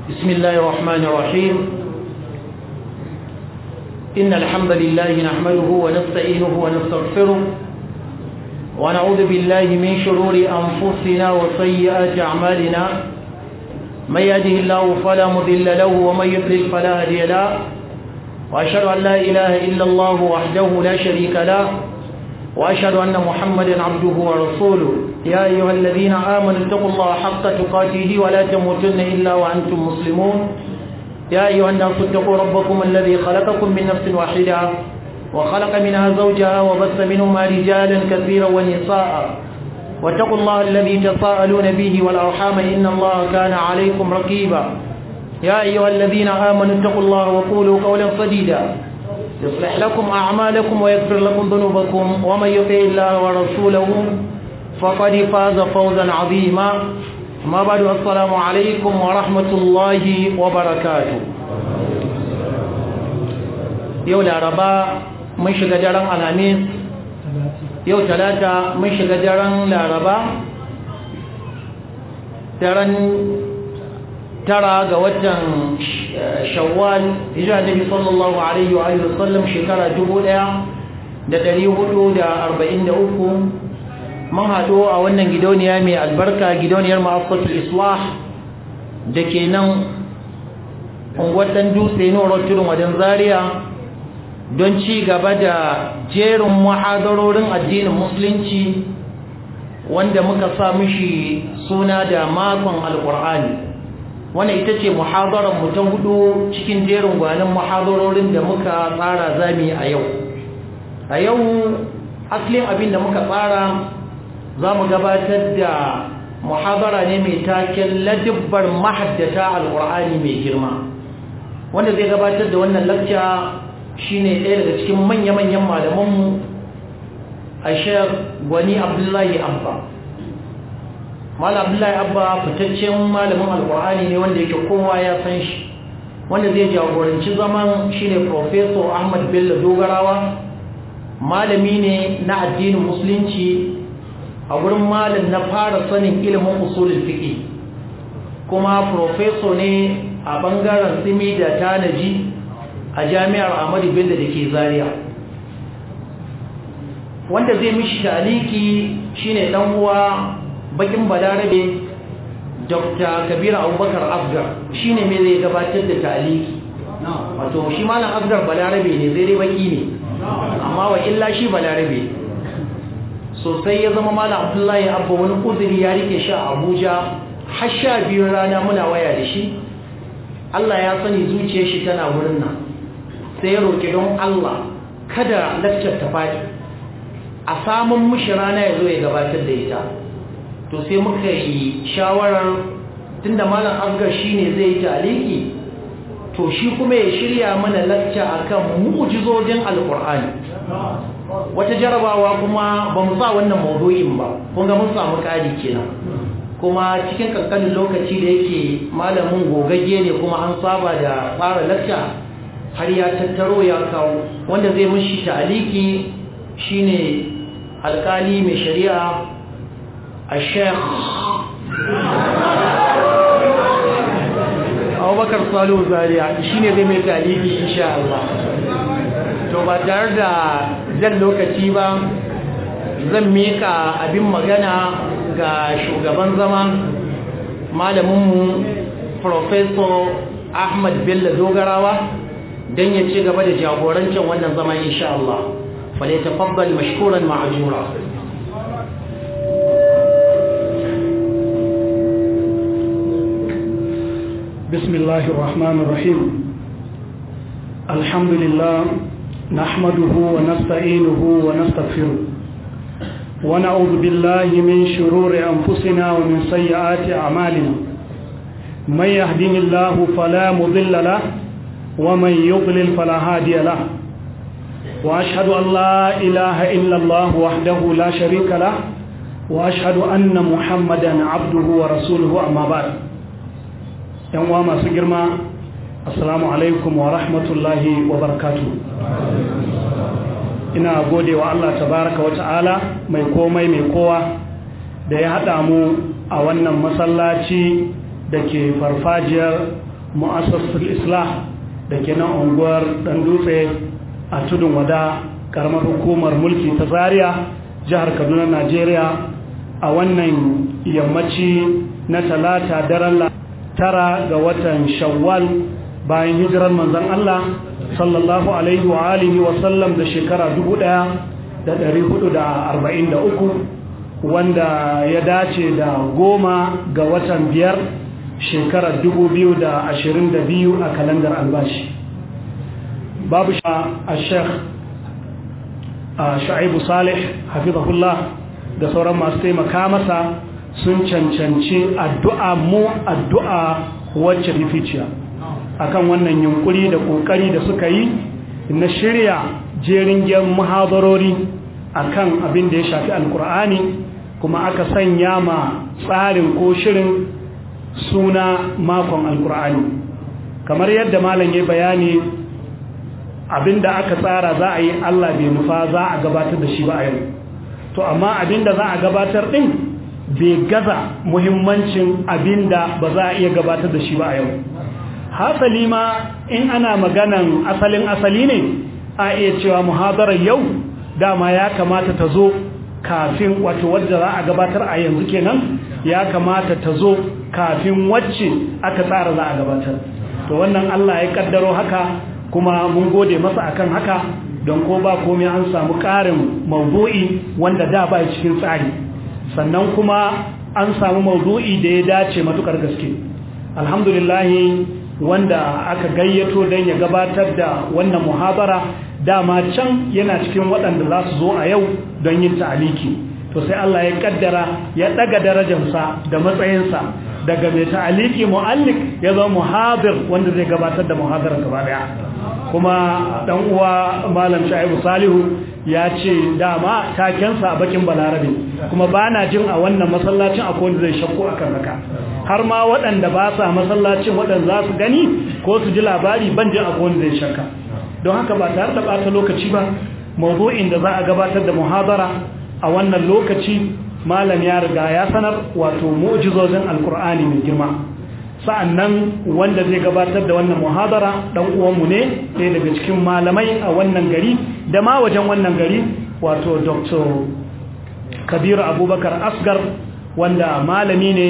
بسم الله الرحمن الرحيم إن الحمد لله نحمده ونستعينه ونستغفره ونعوذ بالله من شرور أنفسنا وسيئات أعمالنا من يهده الله فلا مضل له ومن يضلل فلا هادي له وأشهد أن لا إله إلا الله وحده لا شريك له وأشهد أن محمدا عبده ورسوله يا أيها الذين آمنوا اتقوا الله حق تقاته ولا تموتن إلا وأنتم مسلمون يا أيها الناس اتقوا ربكم الذي خلقكم من نفس واحدة وخلق منها زوجها وبث منهما رجالا كثيرا ونساء واتقوا الله الذي تساءلون به والأرحام إن الله كان عليكم رقيبا يا أيها الذين آمنوا اتقوا الله وقولوا قولا سديدا يصلح لكم أعمالكم ويغفر لكم ذنوبكم ومن يطع الله ورسوله فقد فاز فوزا عظيما ما بعد السلام عليكم ورحمة الله وبركاته يوم الأربعاء mun shiga daren alamis yau talata mun shiga daren laraba daren tara ga watan shawwal hijira nabi sallallahu alaihi wa alihi wasallam shekara 1443 mun haɗu a wannan gidauniya mai albarka gidauniyar ma'afatul islah da ke nan unguwar ɗan dutse noro tudun wajen zaria don ci gaba da jerin muhadarorin addinin musulunci wanda muka sa mishi suna da makon alkur'ani wannan ita ce muhadarar mu ta hudu cikin jerin gwanin muhadarorin da muka tsara zami a yau a yau asalin abin da muka tsara za mu gabatar da muhadara ne mai taken ladibbar mahaddata alkur'ani mai girma wanda zai gabatar da wannan lakca shi ne ɗaya daga cikin manya-manyan malamanmu a shayar gwani abdullahi abba malam abdullahi abba fitaccen malamin alkur'ani ne wanda yake kowa ya san shi wanda zai jagoranci zaman shi ne professor ahmad bello dogarawa malami ne na addinin musulunci a wurin malam na fara sanin ilimin usulul fiqi kuma professor ne a bangaren simi da tanaji a jami'ar Ahmadu Bello da ke Zaria wanda zai mishi taliki shine dan uwa bakin balarabe Dr. Kabir Abubakar Afgar shine me zai gabatar da taliki wato shi malam Afgar balarabe ne zai dai baki ne amma wa illa shi balarabe sosai ya zama malam Abdullahi Abba wani uzuri ya rike shi a Abuja har sha biyu rana muna waya da shi Allah ya sani zuciyar shi tana wurin nan sai ya roƙi don Allah kada lakcar ta faɗi a samun mushi rana ya zo ya gabatar da ita to sai muka yi shawarar tunda malam asgar shi ne zai yi taliki to shi kuma ya shirya mana lakca akan mu'jizojin alkur'ani wata jarabawa kuma ba mu sa wannan maudu'in ba kun ga mun samu ƙari kenan kuma cikin kankanin lokaci da yake malamin gogagge ne kuma an saba da fara lakca har ya tattaro ya kawo wanda zai mushi taliki shine alkali mai shari'a a sheikh abubakar salo zaria shine zai mai taliki insha Allah to ba tare da jan lokaci ba zan mika abin magana ga shugaban zama malaminmu professor ahmad bello dogarawa don ya ci gaba da jagorancin wannan zama insha Allah fale tafaddal mashkuran ma'ajura بسم الله الرحمن الرحيم الحمد لله نحمده ونستعينه ونستغفره ونعوذ بالله من شرور أنفسنا ومن سيئات أعمالنا من يهدين الله فلا مضل له ومن يضلل فلا هادي له وأشهد أن لا إله إلا الله وحده لا شريك له وأشهد أن محمدا عبده ورسوله أما بعد يوم ما سجرما السلام عليكم ورحمة الله وبركاته ina gode wa Allah tabaraka wa ta'ala mai komai mai kowa da ya haɗa mu a wannan masallaci da ke farfajiyar mu'assasul islah da ke nan unguwar dan dutse a tudun wada karamar hukumar mulki ta zaria jihar kaduna najeriya a wannan yammaci na talata daren tara ga watan shawwal bayan hijirar manzon allah sallallahu alaihi wa alihi wa sallam da shekara 1443 wanda ya dace da goma ga watan biyar shekarar 2022 a kalandar albashi babu sha a sheikh sha'ibu salih hafizahullah da sauran masu taimaka masa sun cancanci addu'a mu addu'a wacce rificiya akan wannan yunkuri da kokari da suka yi na shirya jerin gen muhadarori akan abin da ya shafi alkur'ani kuma aka sanya ma tsarin ko shirin suna makon alkur'ani kamar yadda malam ya bayani abinda aka tsara za a yi Allah bai nufa za a gabatar da shi ba a yau to amma abinda za a gabatar din bai gaza muhimmancin abinda ba za a iya gabatar da shi ba a yau hasali ma in ana maganan asalin asali ne a iya cewa muhadarar yau dama ya kamata ta zo kafin wato wadda za a gabatar a yanzu kenan ya kamata ta zo kafin wacce aka tsara za a gabatar to wannan Allah ya kaddaro haka kuma mun gode masa akan haka don ko ba komai an samu ƙarin maudu'i wanda da ba cikin tsari sannan kuma an samu maudu'i da ya dace matukar gaske alhamdulillah wanda aka gayyato don ya gabatar da wannan muhabara dama can yana cikin waɗanda za su zo a yau don yin ta'aliki to sai Allah ya kaddara ya daga darajarsa da matsayinsa daga mai ta'aliki mu'allik ya zama muhadir wanda zai gabatar da muhadarar gaba daya kuma dan uwa malam Shaibu Salihu ya ce dama takensa a bakin Balarabe kuma bana jin a wannan masallacin akwai wanda zai shakku akan haka har ma waɗanda ba sa masallacin waɗanda za su gani ko su ji labari ban jin akwai wanda zai shakka don haka ba tare da ɓata lokaci ba mawdu'in da za a gabatar da muhadara a wannan lokaci malam ya riga ya sanar wato mu'jizozin alkur'ani mai girma sa'annan wanda zai gabatar da wannan muhadara dan uwanmu ne ɗaya daga cikin malamai a wannan gari da ma wajen wannan gari wato dr kabiru abubakar asgar wanda malami ne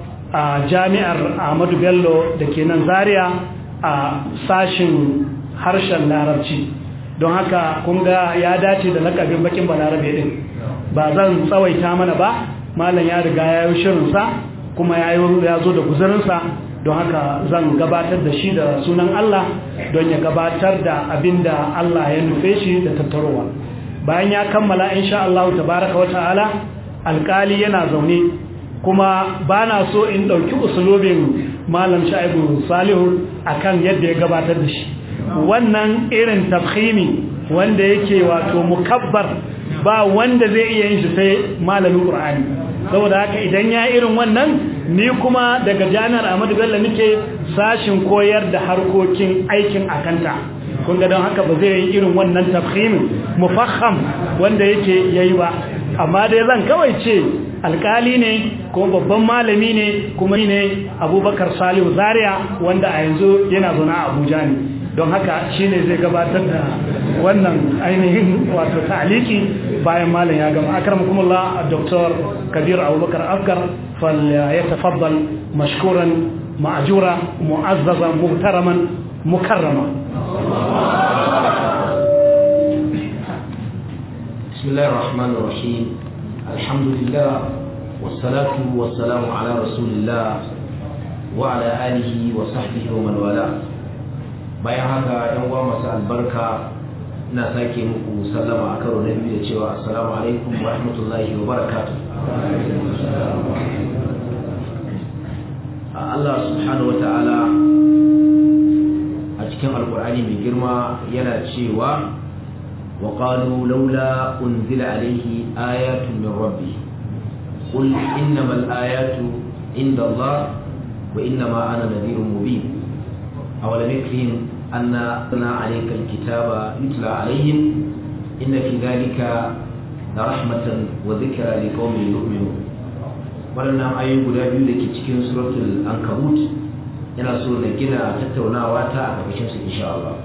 a jami'ar ahmadu bello da ke nan zaria a sashin harshen larabci don haka kun ga ya dace da lakabin bakin balarabe din ba zan tsawaita mana ba malam ya riga ya yi shirinsa kuma ya zo da guzurinsa don haka zan gabatar da shi da sunan Allah don ya gabatar da abin da Allah ya nufe shi da tattarowa bayan ya kammala insha Allah tabaraka wa ta'ala alkali yana zaune kuma ba na so in ɗauki usulobin malam sha'ibu salihu akan yadda ya gabatar da shi wannan irin tafhimi wanda yake wato mukabbar ba wanda zai iya yin shi sai malamin qur'ani saboda haka idan ya irin wannan ni kuma daga jami'ar Ahmadu Bello nake sashin koyar da harkokin aikin akanta kun ga don haka ba zai yi irin wannan tafhimin mufaham wanda yake yayi ba amma dai zan kawai ce alkali ne kuma babban malami ne kuma ne Abubakar Salihu Zaria wanda a yanzu yana zaune a Abuja ne don haka shine zai gabatar da wannan ainihin wato ta'aliki bayan malam ya gama akramakumullah Dr. Kabir Abubakar Afgar fal yatafaddal mashkuran ma'jura mu'azzazan muhtaraman mukarrama بسم الله الرحمن الرحيم الحمد لله والصلاة والسلام على رسول الله وعلى آله وصحبه ومن والاه bayan haka yan uwa masu albarka ina sake muku sallama a karo na biyu da cewa assalamu alaikum wa rahmatullahi wa barakatuh Allah subhanahu wata'ala a cikin alkur'ani mai girma yana cewa wa qalu laula unzila alaihi ayatun min rabbi qul innamal ayatu inda Allah wa innama ana nadhirun mubin awalam yakfihim أنا عليك الكتاب يتلى عليهم إن في ذلك لرحمة وذكرى لقوم يؤمنون waɗannan ayoyi guda biyu da ke cikin suratul ankabut ina so na gina tattaunawa ta a ƙarƙashin su insha Allah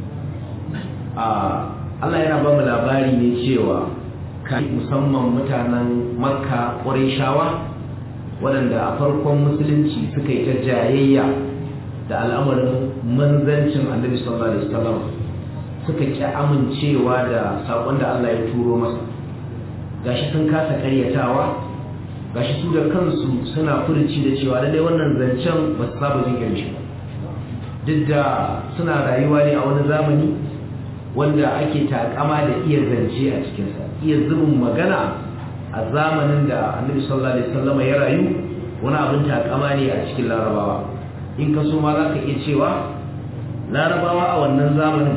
Allah yana ba mu labari ne cewa kan musamman mutanen makka shawa waɗanda a farkon musulunci suka yi ta jayayya da al'amarin manzancin annabi sallallahu alaihi wasallam suka ki amincewa da saƙon da Allah ya turo masa gashi sun kasa karyatawa gashi su da kansu suna furuci da cewa lallai wannan zancen ba su saba jin irin shi duk da suna rayuwa ne a wani zamani wanda ake takama da iya zance a cikinsa iya zubin magana a zamanin da annabi sallallahu alaihi wasallam ya rayu wani abin takama ne a cikin larabawa in ka so ma za ka iya cewa larabawa a wannan zamanin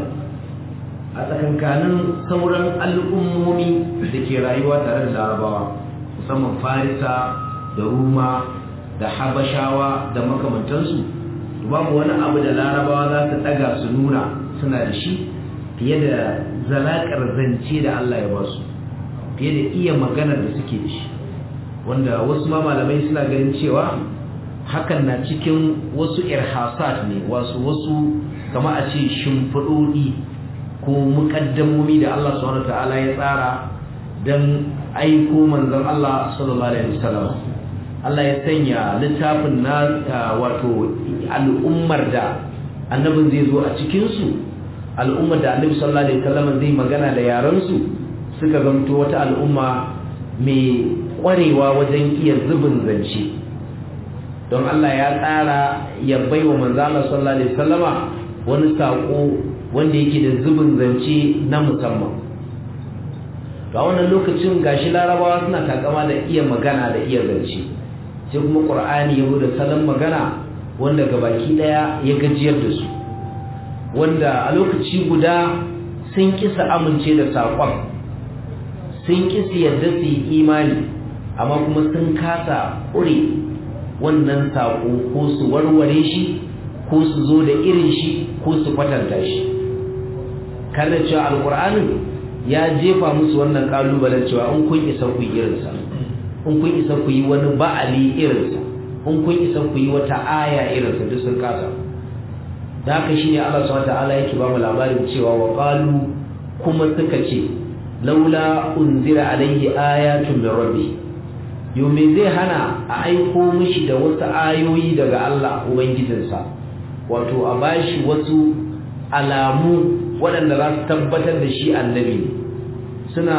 a tsakankanin sauran al'ummomi da ke rayuwa tare da larabawa musamman farisa da ruma da habashawa da makamantansu babu wani abu da larabawa za su ɗaga su nuna suna da shi fiye da zalakar zance da Allah ya basu fiye da iya maganar da suke da shi wanda wasu ma malamai suna ganin cewa hakan na cikin wasu irhasat ne wasu wasu kama a ce shimfiɗoɗi ko muƙaddamomi da Allah subhanahu ta'ala ya tsara don aiko manzon Allah sallallahu alaihi wasallam Allah ya sanya littafin na wato al'ummar da annabin zai zo a cikin su al'ummar da annabi sallallahu alaihi wasallam zai magana da yaran su suka zamto wata al'umma mai kwarewa wajen iya zubin zance don Allah ya tsara ya baiwa manzo Allah sallallahu alaihi wasallama wani sako wanda yake da zubin zance na musamman to a wannan lokacin gashi larabawa suna takama da iya magana da iya zance sai kuma qur'ani ya da salon magana wanda gabaki daya ya gajiyar da su wanda a lokaci guda sun kisa amince da saƙon sun kisa yadda su yi imani amma kuma sun kasa ƙure wannan saƙo ko su warware shi ko su zo da irin shi ko su kwatanta shi kar da cewa alƙur'anin ya jefa musu wannan ƙalubalen cewa in kun isa ku yi irinsa in kun isa ku yi wani ba'ali irinsa in kun isa ku yi wata aya irinsa duk sun kasa da haka shine Allah subhanahu wataala yake ba mu labarin cewa wa qalu kuma suka ce laula unzira alaihi ayatun min rabbi yau me zai hana a aiko mishi da wasu ayoyi daga Allah ubangijinsa wato a bashi wasu alamu waɗanda za su tabbatar da shi annabi ne suna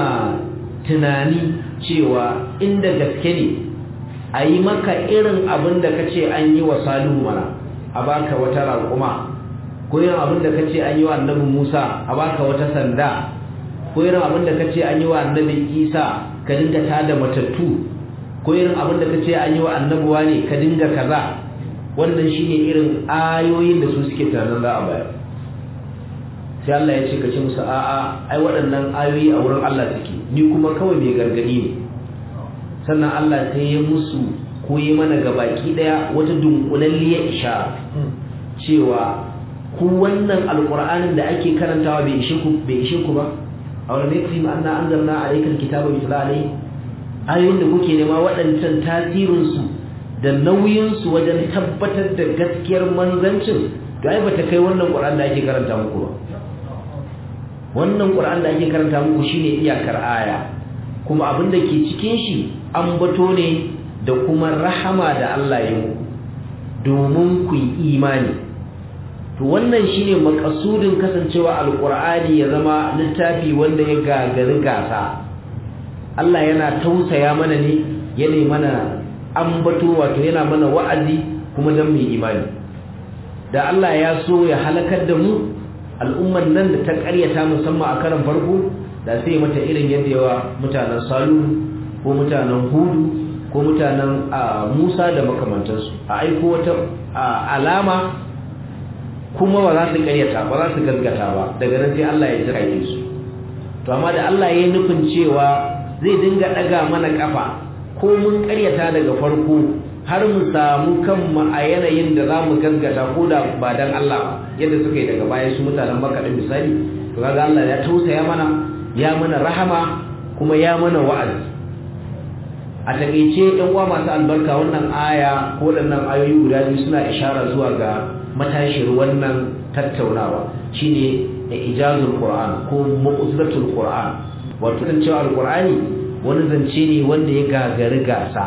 tunani cewa inda gaske ne a yi maka irin abin da ka ce an yi wa salihu mana a baka wata raƙuma ko irin abin da kace an yi wa annabi Musa a baka wata sanda ko irin abin da kace an yi wa annabi Isa ka dinga tada matattu ko irin abin da kace an yi wa annabi wani ka dinga kaza wannan shine irin ayoyin da su suke tunanin za a bayar sai Allah ya ce kace musu a'a ai waɗannan ayoyi a wurin Allah suke ni kuma kawai mai gargadi ne sannan Allah sai ya musu ko yi mana gabaki daya wata dunkulalliyar ishara cewa ku wannan alqur'anin da ake karantawa bai ishe ku bai ishe ku ba aw lam yakfi ma anna anzalna alayka alkitaba yutla alayhi ayoyin da kuke nema waɗancan tasirin su da nauyin su wajen tabbatar da gaskiyar manzancin to ai bata kai wannan qur'an da ake karanta muku ba wannan qur'an da ake karanta muku shine iyakar aya kuma abin da ke cikin shi an bato ne da kuma rahama da Allah ya muku domin ku yi imani to wannan shine makasudin kasancewa alqur'ani ya zama littafi wanda ya gagari gasa Allah yana tausaya mana ne yana mana ambato wato yana mana wa'azi kuma dan mu imani da Allah ya so ya halakar da mu al'umman nan da ta ƙaryata musamman a karan farko da sai mata irin yadda yawa mutanen Salu ko mutanen Hudu ko mutanen Musa da makamantansu a aiko wata alama kuma ba za su karyata ba za su gaskata ba daga nan sai Allah ya jira su to amma da Allah ya nufin cewa zai dinga daga mana kafa ko mun karyata daga farko har mu samu kanmu a yanayin da za mu gaskata ko da ba dan Allah ba yadda suka yi daga baya su mutanen Makka din misali to kaga Allah ya tausaya mana ya mana rahama kuma ya mana wa'azi a takeice yan uwa masu albarka wannan aya ko waɗannan ayoyi guda biyu suna ishara zuwa ga matashiyar wannan tattaunawa shine ijazul qur'an ko mu'jizatul qur'an wato kan cewa alqur'ani wani zance ne wanda ya gagari gasa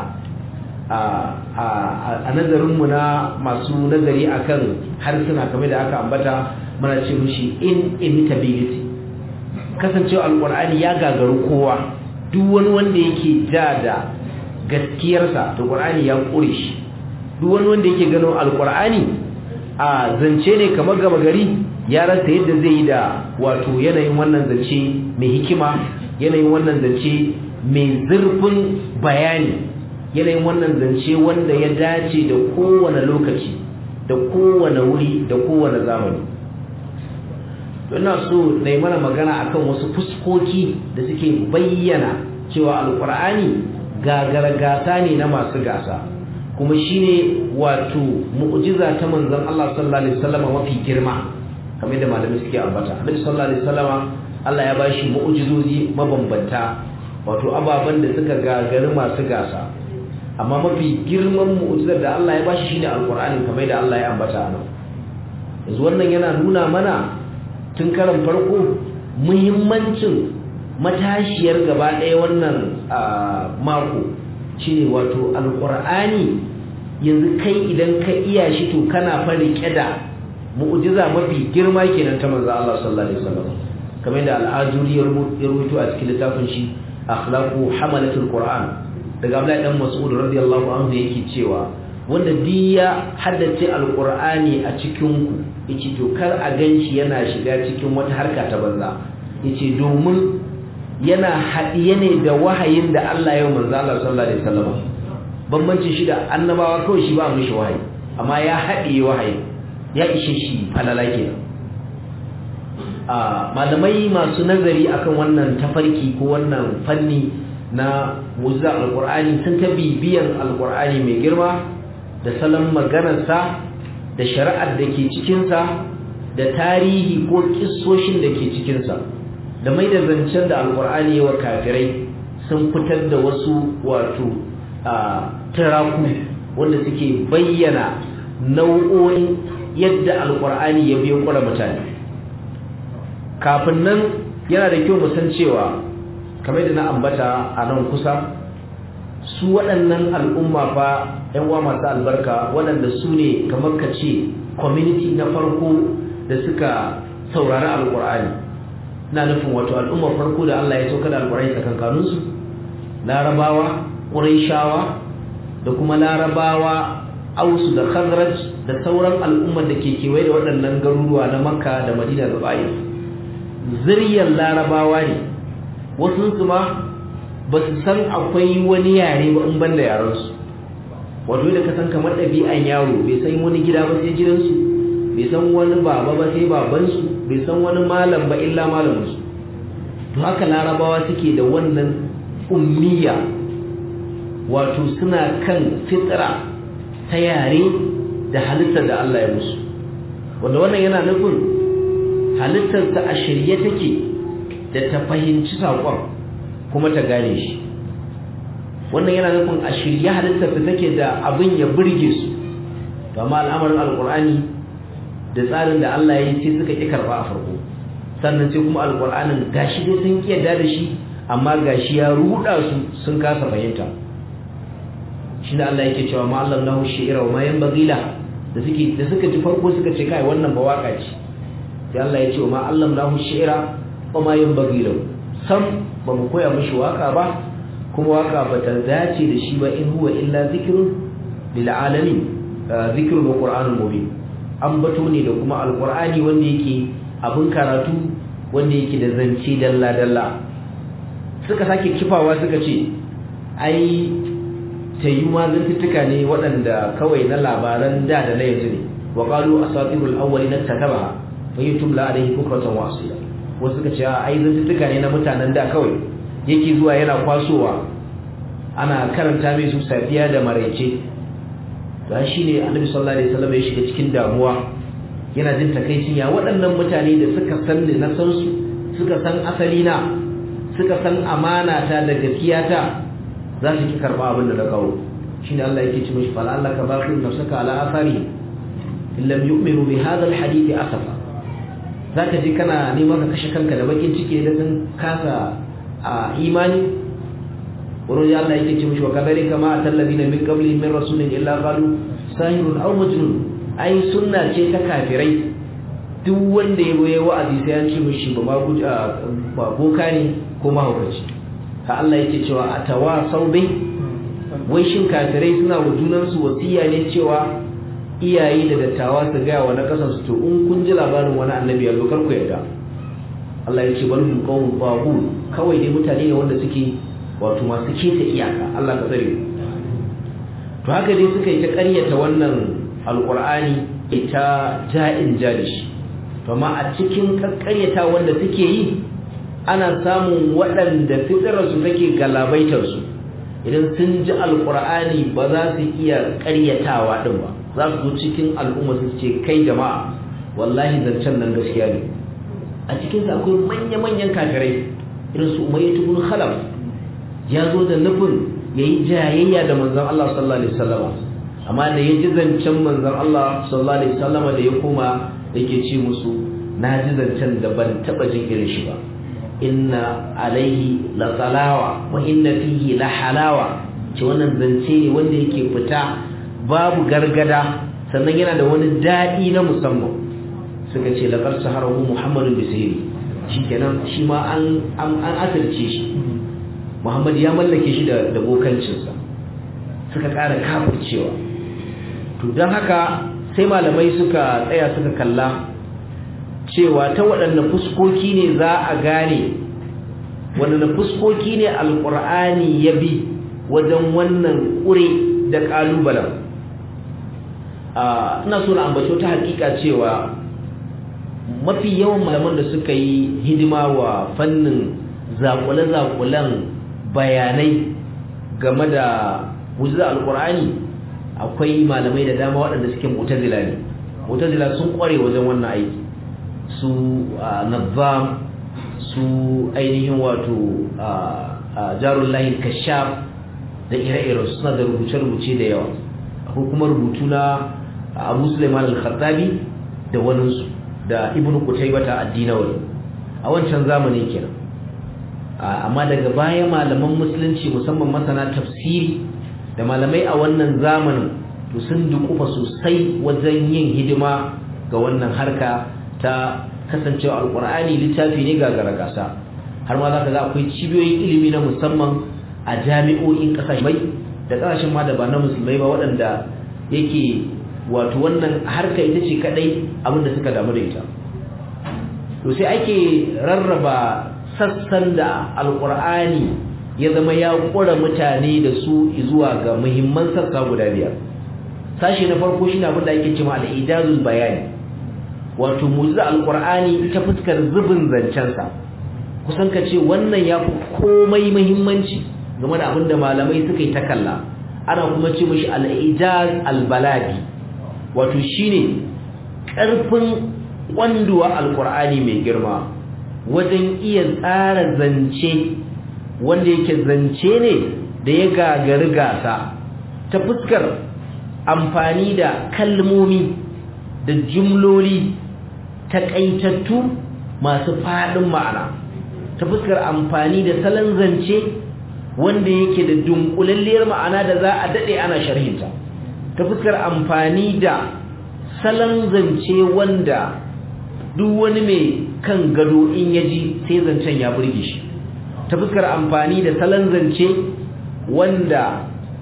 a nazarinmu na masu nazari akan harsuna kamar da aka ambata mana ce mushi inimitability kasancewa alkur'ani ya gagaru kowa duk wani wanda yake ja da gaskiyarsa to qur'ani ya kure shi duk wani wanda yake ganin alkur'ani a zance ne kamar gaba gari ya rasa yadda zai yi da wato yanayin wannan zance mai hikima yanayin wannan zance mai zurfin bayani yanayin wannan zance wanda ya dace da kowane lokaci da kowane wuri da kowane zamani ina so na yi mana magana akan wasu fuskoki da suke bayyana cewa alkur'ani gagara gasa ne na masu gasa kuma shine wato mu'jiza ta manzon Allah sallallahu alaihi wasallam mafi girma kamar da malamai suke ambata Annabi sallallahu alaihi wasallam Allah ya bashi mu'jizozi mabambanta wato ababan da suka gagari masu gasa amma mafi girman mu'jizar da Allah ya bashi shine alqur'ani kamar da Allah ya ambata a nan yanzu wannan yana nuna mana tun karan farko muhimmancin matashiyar gaba ɗaya wannan mako shine wato alqur'ani yanzu kai idan ka iya shi to kana fa rike da mu'jiza mafi girma kenan ta manzo Allah sallallahu alaihi wasallam kamar da al'ajuri ya rubuto a cikin littafin shi akhlaqu hamalatul qur'an daga Abdullahi dan Mas'ud radiyallahu anhu yake cewa wanda diya haddace alqur'ani a cikin ku yace to kar a ganshi yana shiga cikin wata harka ta banza yace domin yana haɗiye ne da wahayin da Allah ya manzo Allah sallallahu alaihi wasallam bambancin shi da annabawa kawai shi ba mishi wahayi amma ya haɗiye wahayi ya ishe shi falala kenan a malamai masu nazari akan wannan tafarki ko wannan fanni na mu'jiza alqur'ani sun ta bibiyan alqur'ani mai girma da salon maganarsa da shari'ar da ke cikinsa da tarihi ko kissoshin da ke cikinsa da mai da zancen da alkur'ani wa kafirai sun fitar da wasu wato turaku wanda suke bayyana nau'o'in yadda alkur'ani ya biyo kura mutane kafin nan yana da kyau san cewa kamar da na ambata a nan kusa su waɗannan al'umma fa ‘yan uwa masu albarka waɗanda su ne kamar ka ce community na farko da suka saurari alkur'ani na nufin wato al'ummar farko da Allah ya sauka da alƙur'ani tsakankaninsu larabawa ƙuraishawa da kuma larabawa ausu da khazraj da sauran al'ummar da ke kewaye da waɗannan garuruwa na makka da madina da bayan ziryar larabawa ne wasu su ma ba su san akwai wani yare ba in ban da yarensu wato da ka san kamar ɗabi'an yaro bai san wani gida ba sai gidansu bai san wani baba ba sai babansu bai san wani malam ba illa malaminsu to haka larabawa suke da wannan ummiya wato suna kan fitra ta yare da halittar da Allah ya musu wanda wannan yana nufin halittarsa a shirye take da ta fahimci saƙon kuma ta gane shi wannan yana nufin a shirye halittarsa take da abin ya burge su to amma al'amarin alƙur'ani da tsarin da Allah ya yi sai suka ƙi karɓa a farko sannan sai kuma alƙur'anin gashi dai sun ƙi yarda da shi amma gashi ya ruɗa su sun kasa fahimta shi da Allah yake cewa ma Allah lahu shi'ira wa ma yanbaghi la da suke da suka ji farko suka ce kai wannan ba waka ce sai Allah ya ce wa ma Allah lahu shi'ira wa ma yanbaghi lahu sam ba mu koya mishi waka ba kuma waka ba ta dace da shi ba in huwa illa zikrun lil alamin zikrun wa qur'anun mubin ambato ne da kuma alqur'ani wanda yake abin karatu wanda yake da zance dalla dalla suka sake kifawa suka ce ai ta yi ma zantuttuka ne waɗanda kawai na labaran da da na yanzu ne wa qalu asatirul awwalin tatabaha fa yutumla alayhi bukratan wa asila wasu suka ce ai zantuttuka ne na mutanen da kawai yake zuwa yana kwasowa ana karanta mai su safiya da maraice da shi ne annabi sallallahu alaihi wasallam ya shiga cikin damuwa yana jin takaicin ya waɗannan mutane da suka san ni na san su suka san asali na suka san amana ta da gaskiya ta za su ki karba abin da na kawo shine Allah yake ce mishi fal Allah ka baqi nafsaka ala athari in lam yu'minu bi hadha al hadith asafa zaka ji kana neman ka kashe kanka da bakin ciki da sun kasa a imani wurin Allah yake ce mishi wa kadhalika ma atallabina min qabli min rasulin illa qalu sahirun aw majnun ai sunna ce ta kafirai duk wanda ya goye wa'azi sai an ce mishi ba ma ba boka ne ko mahaukaci ha Allah yake cewa atawa saubi wai shin kafirai suna wa junansu wasiya ne cewa iyaye da dattawa su gaya wa na kasan su to in kun ji labarin wani annabi ya kar ku yarda Allah ya ce bal hum qawmun babu kawai dai mutane ne wanda suke wato masu keta iyaka Allah ka tsare to haka dai suka yi ta ƙaryata wannan alqur'ani ita ja'in jalishi to amma a cikin ƙaryata wanda suke yi ana samun waɗanda fitararsu take galabaitar su idan sun ji alqur'ani ba za su iya ƙaryatawa din ba za su zo cikin al'umma su ce kai jama'a wallahi zancen nan gaskiya ne a cikinsa akwai manya-manyan kafirai irin su umayya ibn khalaf ya zo da nufin ya yi jayayya da manzon Allah sallallahu alaihi wasallam amma da ya ji zancen manzon Allah sallallahu alaihi wasallam da ya koma yake ce musu na ji zancen da ban taba jin irin shi ba inna alaihi la salawa wa inna fihi la halawa ce wannan zance ne wanda yake fita babu gargada sannan yana da wani daɗi na musamman suka ce laqad saharahu muhammadun bisiri shikenan shi ma an an asirce shi muhammad ya mallake shi da da bokancinsa suka ƙara kafircewa to don haka sai malamai suka tsaya suka kalla cewa ta waɗanne fuskoki ne za a gane waɗanne fuskoki ne alƙur'ani ya bi wajen wannan ƙure da ƙalubalen ina so na ambato ta hakika cewa mafi yawan malaman da suka yi hidima wa fannin zakule-zakulen bayanai game da wuzza alkur'ani akwai malamai da dama waɗanda suke mutazila ne mutazila sun kware wajen wannan aiki su nazam su ainihin wato jarullahi kashaf da ire-iren suna da rubuce-rubuce da yawa akwai kuma rubutu na abu suleiman al-khattabi da waninsu da ibn qutaybata ad-dinawi a wancan zamani kenan amma daga baya malaman musulunci musamman masana tafsiri da malamai a wannan zamanin to sun dukufa sosai wajen yin hidima ga wannan harka ta kasancewa alqur'ani littafi ne ga garagasa har ma zaka ga akwai cibiyoyin ilimi na musamman a jami'o'in kasashe da kasashen ma da ba na musulmai ba waɗanda yake wato wannan harka ita ce kadai abinda suka damu da ita to sai ake rarraba sassan da alkur'ani ya zama ya kura mutane da su zuwa ga muhimman sassa guda biyar sashi na farko shine abin da ake cewa al-ijazul bayani wato mu'jiza alkur'ani ta fuskar zubin zancensa kusan ka ce wannan ya fi komai muhimmanci game da abin da malamai suka yi ta kalla ana kuma ce mishi al-ijaz al-baladi wato shine ƙarfin kwanduwa alkur'ani mai girma wajen iya tsara zance wanda yake zance ne da ya gagari gasa ta fuskar amfani da kalmomi da jumloli takaitattu masu faɗin ma'ana ta fuskar amfani da salon zance wanda yake da dunkulalliyar ma'ana da za a daɗe ana sharhinta ta fuskar amfani da salon zance wanda duk wani mai kan gado in ya ji sai zancen ya burge shi ta fuskar amfani da salon zance wanda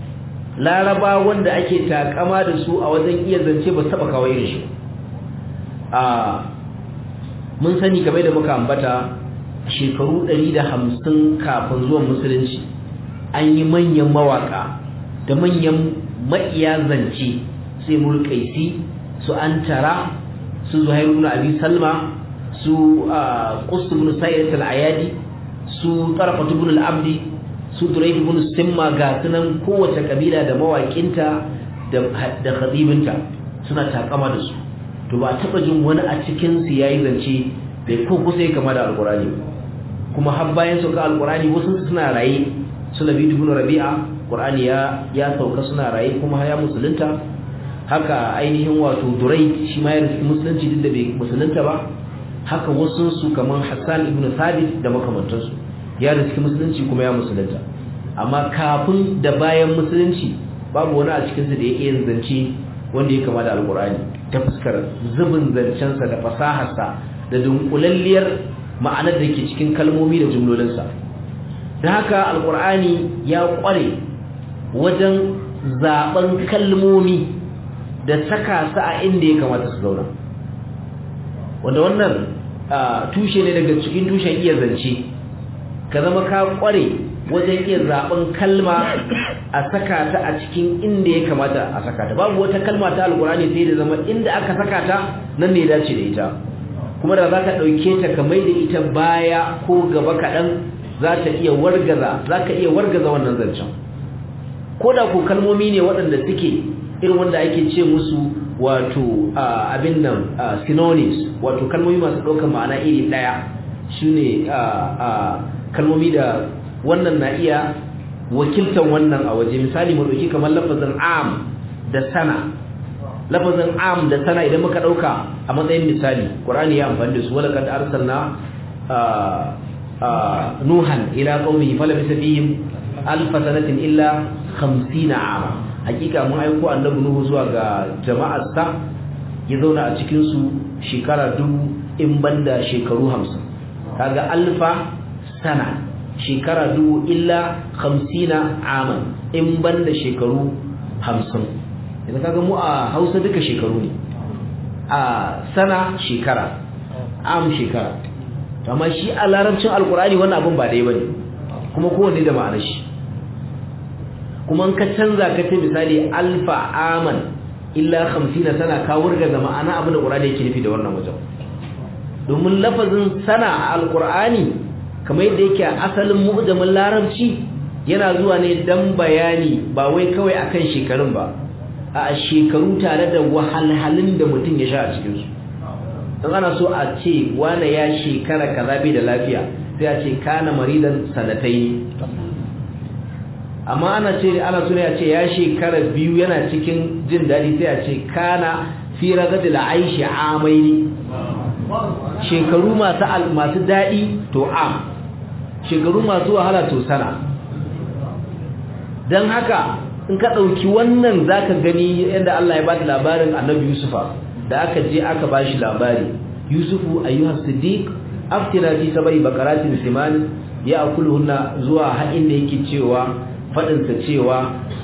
laraba wanda ake takama da su a wajen iya zance ba taba kawai da shi a mun sani kamar da muka ambata shekaru 150 kafin zuwan musulunci an yi manyan mawaka da manyan ma'iya zance sai mulkaisi su antara su zuhairu ibn abi salma su qust ibn sayyid al-ayadi su tarfat ibn al-abdi su durayd ibn simma ga sunan kowace kabila da mawakinta da da khadibinta suna takama da su to ba taba jin wani a cikin su yayi zance bai ko kusa kama da alqurani kuma har bayan su ga alqurani wasu suna raye sulabi ibn rabi'a qur'ani ya ya sauka suna raye kuma ya musulunta haka ainihin wato durai shi ma ya rufe musulunci duk da bai musulunta ba haka wasu su kaman hassan ibn thabit da makamantansu ya rufe musulunci kuma ya musulunta amma kafin da bayan musulunci babu wani a cikin su da ya iya zance wanda ya kama da alqur'ani ta fuskar zubin zancensa da fasaharsa da dunkulalliyar ma'anar da ke cikin kalmomi da jumlolinsa da haka alkur'ani ya kware wajen zaben kalmomi da saka su a inda ya kamata su zauna wanda wannan tushe ne daga cikin tushen iya zance ka zama ka kware wajen iya zaben kalma a saka ta a cikin inda ya kamata a saka ta babu wata kalma ta alkur'ani sai da zama inda aka saka ta nan ne ya dace da ita kuma da za ka ɗauke ta ka mai da ita baya ko gaba kaɗan za ta iya wargaza za ka iya wargaza wannan zancen ko da ko kalmomi ne waɗanda suke irin wanda ake ce musu wato abin nan synonyms wato kalmomi masu ɗaukar ma'ana iri ɗaya shi ne kalmomi da wannan na iya wakiltan wannan a waje misali mu ɗauki kamar lafazin am da sana lafazin am da sana idan muka dauka a matsayin misali qur'ani ya amfani da su wala kad arsalna nuhan ila qaumihi falabisa fihim alf sanatin illa 50 ama hakika mun aiko annabi nuhu zuwa ga jama'ar sa ya zauna a cikin su shekara dubu in banda shekaru 50 kaga alfa sana shekara dubu illa 50 aman in banda shekaru 50 yanzu kaga mu a Hausa duka shekaru ne a sana shekara am shekara to amma shi a larabcin alkurani wannan abin ba dai bane kuma kowanne da ma'anar shi kuma in ka canza ka ce misali alfa aman illa 50 sana ka wurga da ma'ana abin da qur'ani yake nufi da wannan wajen domin lafazin sana a alkurani kamar yadda yake a asalin mu'jamin larabci yana zuwa ne dan bayani ba wai kawai akan shekarun ba a shekaru tare da wahalhalun da mutum ya sha a cikinsu don ana so a ce wane ya shekara kaza bai da lafiya sai a ce kana maridan sanatai amma ana ce ana so ne a ce ya shekara biyu yana cikin jin daɗi sai a ce kana fi ragadil aishi amaini shekaru masu masu daɗi to am shekaru masu wahala to sana don haka in ka ɗauki wannan za ka gani yadda Allah ya ba da labarin annabi Yusufa da aka je aka ba shi labari Yusufu ayyuhar siddiq aftina fi sabai bakaratin siman ya akulhunna zuwa haɗin da yake cewa faɗinsa cewa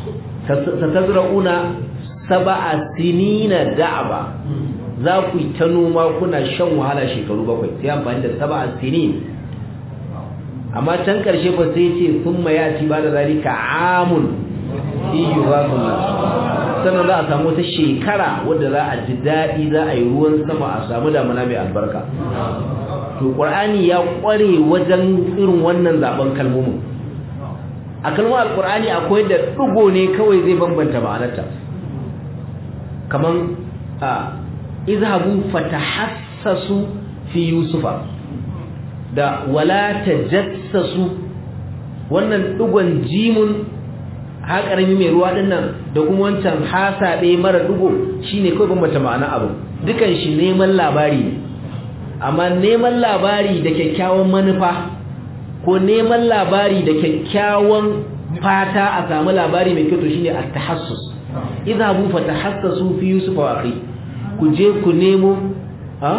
satazra'una sab'a sinina da'aba za ku yi ta noma kuna shan wahala shekaru bakwai sai amfani da sab'a sinin amma can ƙarshe fa sai ce sun mayati ba da zalika amun iyu ba sannan za a samu wata shekara wadda za a ji daɗi za a yi ruwan sama a samu damuna mai albarka to ƙur'ani ya ƙware wajen irin wannan zaben kalmomin a kalmar alƙur'ani akwai da ɗigo ne kawai zai bambanta ma'anarta kaman a izhabu fatahassasu fi yusufa da wala tajassasu wannan ɗigon jimun ha karami mai ruwa din nan da kuma wancan hasabe mara dugo shine kawai bambanta ma'ana abu dukan shi neman labari ne amma neman labari da kyakkyawan manufa ko neman labari da kyakkyawan fata a samu labari mai kyau to shine at-tahassus idhabu fatahassasu fi yusuf wa akhi ku je ku nemo ha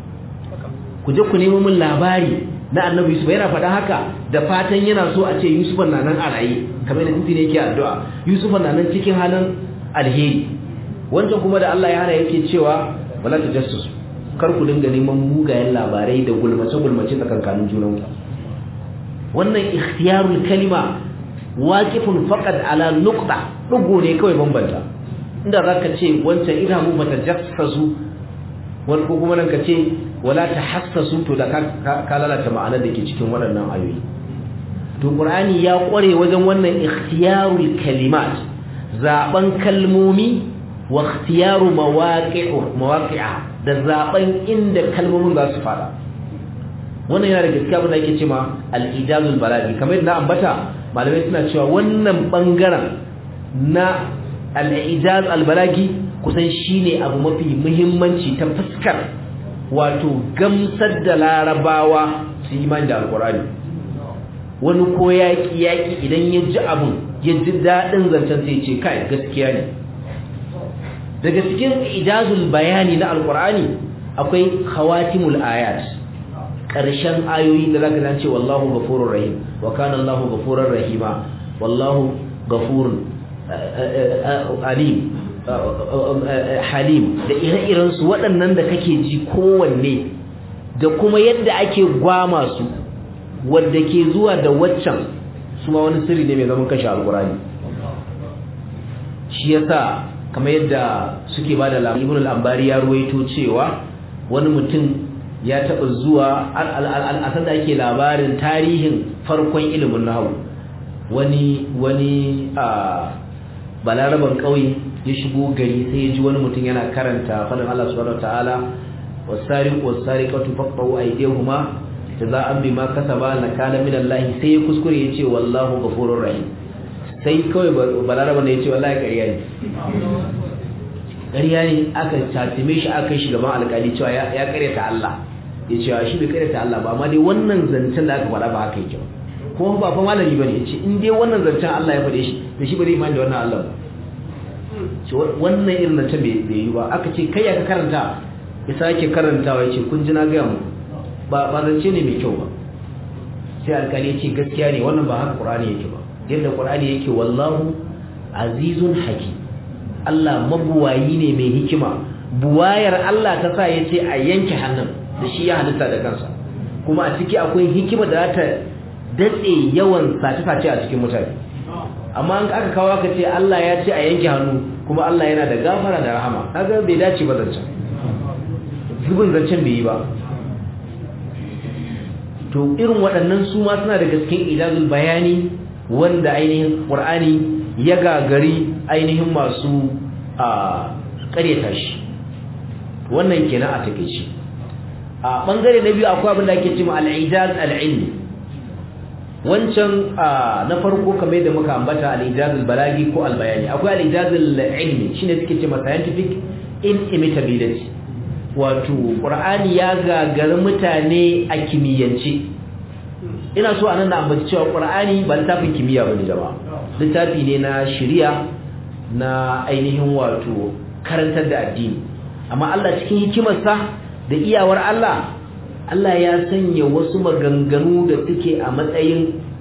ku je ku nemo min labari na annabi yusuf yana faɗa haka da fatan yana so a ce yusuf na nan a raye kamar da tuntune yake addu'a yusuf na nan cikin halin alheri wancan kuma da Allah ya hana yake cewa wala tajassus kar ku dinga neman mugayen labarai da gulmace gulmace tsakankanin junan wannan ikhtiyarul kalima waqifun faqad ala nuqta dugo ne kawai bambanta inda zaka ce wancan idan mu bata jassasu wani ko kuma nan ka ce wala tahassasu to da ka lalata ma'anar da ke cikin waɗannan ayoyi to qur'ani ya kware wajen wannan ikhtiyarul kalimat zaben kalmomi wa ikhtiyaru mawaqi'u mawaqi'a da zaben inda kalmomin za su fada wannan yana da gaskiya abin da yake cewa al-ijazul balaghi kamar na ambata malamai suna cewa wannan bangaren na al-ijaz al-balagi kusan shine abu mafi muhimmanci ta fuskar wato gamsar da larabawa su imani da alkurani wani ko yaƙi yaƙi idan ya ji abun ya ji daɗin zancen sai ce kai gaskiya ne daga cikin ijazul bayani na alkurani akwai khawatimul ayat ƙarshen ayoyi da zaka zance wallahu ghafurur rahim wa kana allahu ghafurur rahima wallahu ghafurun alim halim da ire-iren su waɗannan da kake ji kowanne da kuma yadda ake gwama su wadda ke zuwa da waccan su ma wani sirri ne mai zaman kashe alkurani shi yasa kamar yadda suke ba da labarin ibn al-ambari ya ruwaito cewa wani mutum ya taɓa zuwa al'asar da ake labarin tarihin farkon ilimin nahawu wani wani a balaraban ƙauye ya shigo gari sai ya ji wani mutum yana karanta fadin Allah subhanahu wataala wasariq wasariqatu faqtu aydihuma jaza'an bima kasaba nakala min Allah sai ya kuskure yace wallahu ghafurur rahim sai kawai balaraban ne yace wallahi ƙarya ne ƙarya ne aka tatime shi aka kai shi gaban alƙali cewa ya ƙaryata Allah ya ce shi bai ƙaryata Allah ba amma dai wannan zancen da aka faɗa ba haka yake ba kuma ba fa malami bane ya ce in dai wannan zancen Allah ya faɗe shi da shi ba zai imani da wannan Allah ba ce wannan irin zancen bai yi ba aka ce kai ya ka karanta ya sake karantawa ya ce kun ji na gaya mu ba ba zance ne mai kyau ba sai alƙali ya ce gaskiya ne wannan ba haka Qur'ani yake ba yadda Qur'ani yake wallahu azizun hakim Allah mabuwayi ne mai hikima buwayar Allah ta sa ya ce a yanke hannun da shi ya halitta da kansa kuma a ciki akwai hikima da za ta datse yawan sace-sace a cikin mutane amma an aka kawo aka ce Allah ya ce a yanke hannu kuma Allah yana da gafara da rahama kaga bai dace ba zancen zubin zancen bai yi ba to irin waɗannan su ma suna da cikin ijazul bayani wanda ainihin Qur'ani ya gagari ainihin masu a ƙaryata shi wannan kenan a takeici a bangare na biyu akwai abin da ake cewa al-ijaz al-ilmi wancan na farko kamar da muka ambata al-ijaz al-balagi ko al-bayani akwai al-ijaz al-ilmi shine suke cewa scientific inimitability wato qur'ani ya gagari mutane a kimiyyance ina so anan da ambaci cewa qur'ani ba littafin kimiyya bane jama'a littafi ne na shari'a na ainihin wato karantar da addini amma Allah cikin hikimarsa da iyawar Allah Allah ya sanya wasu maganganu da suke a matsayin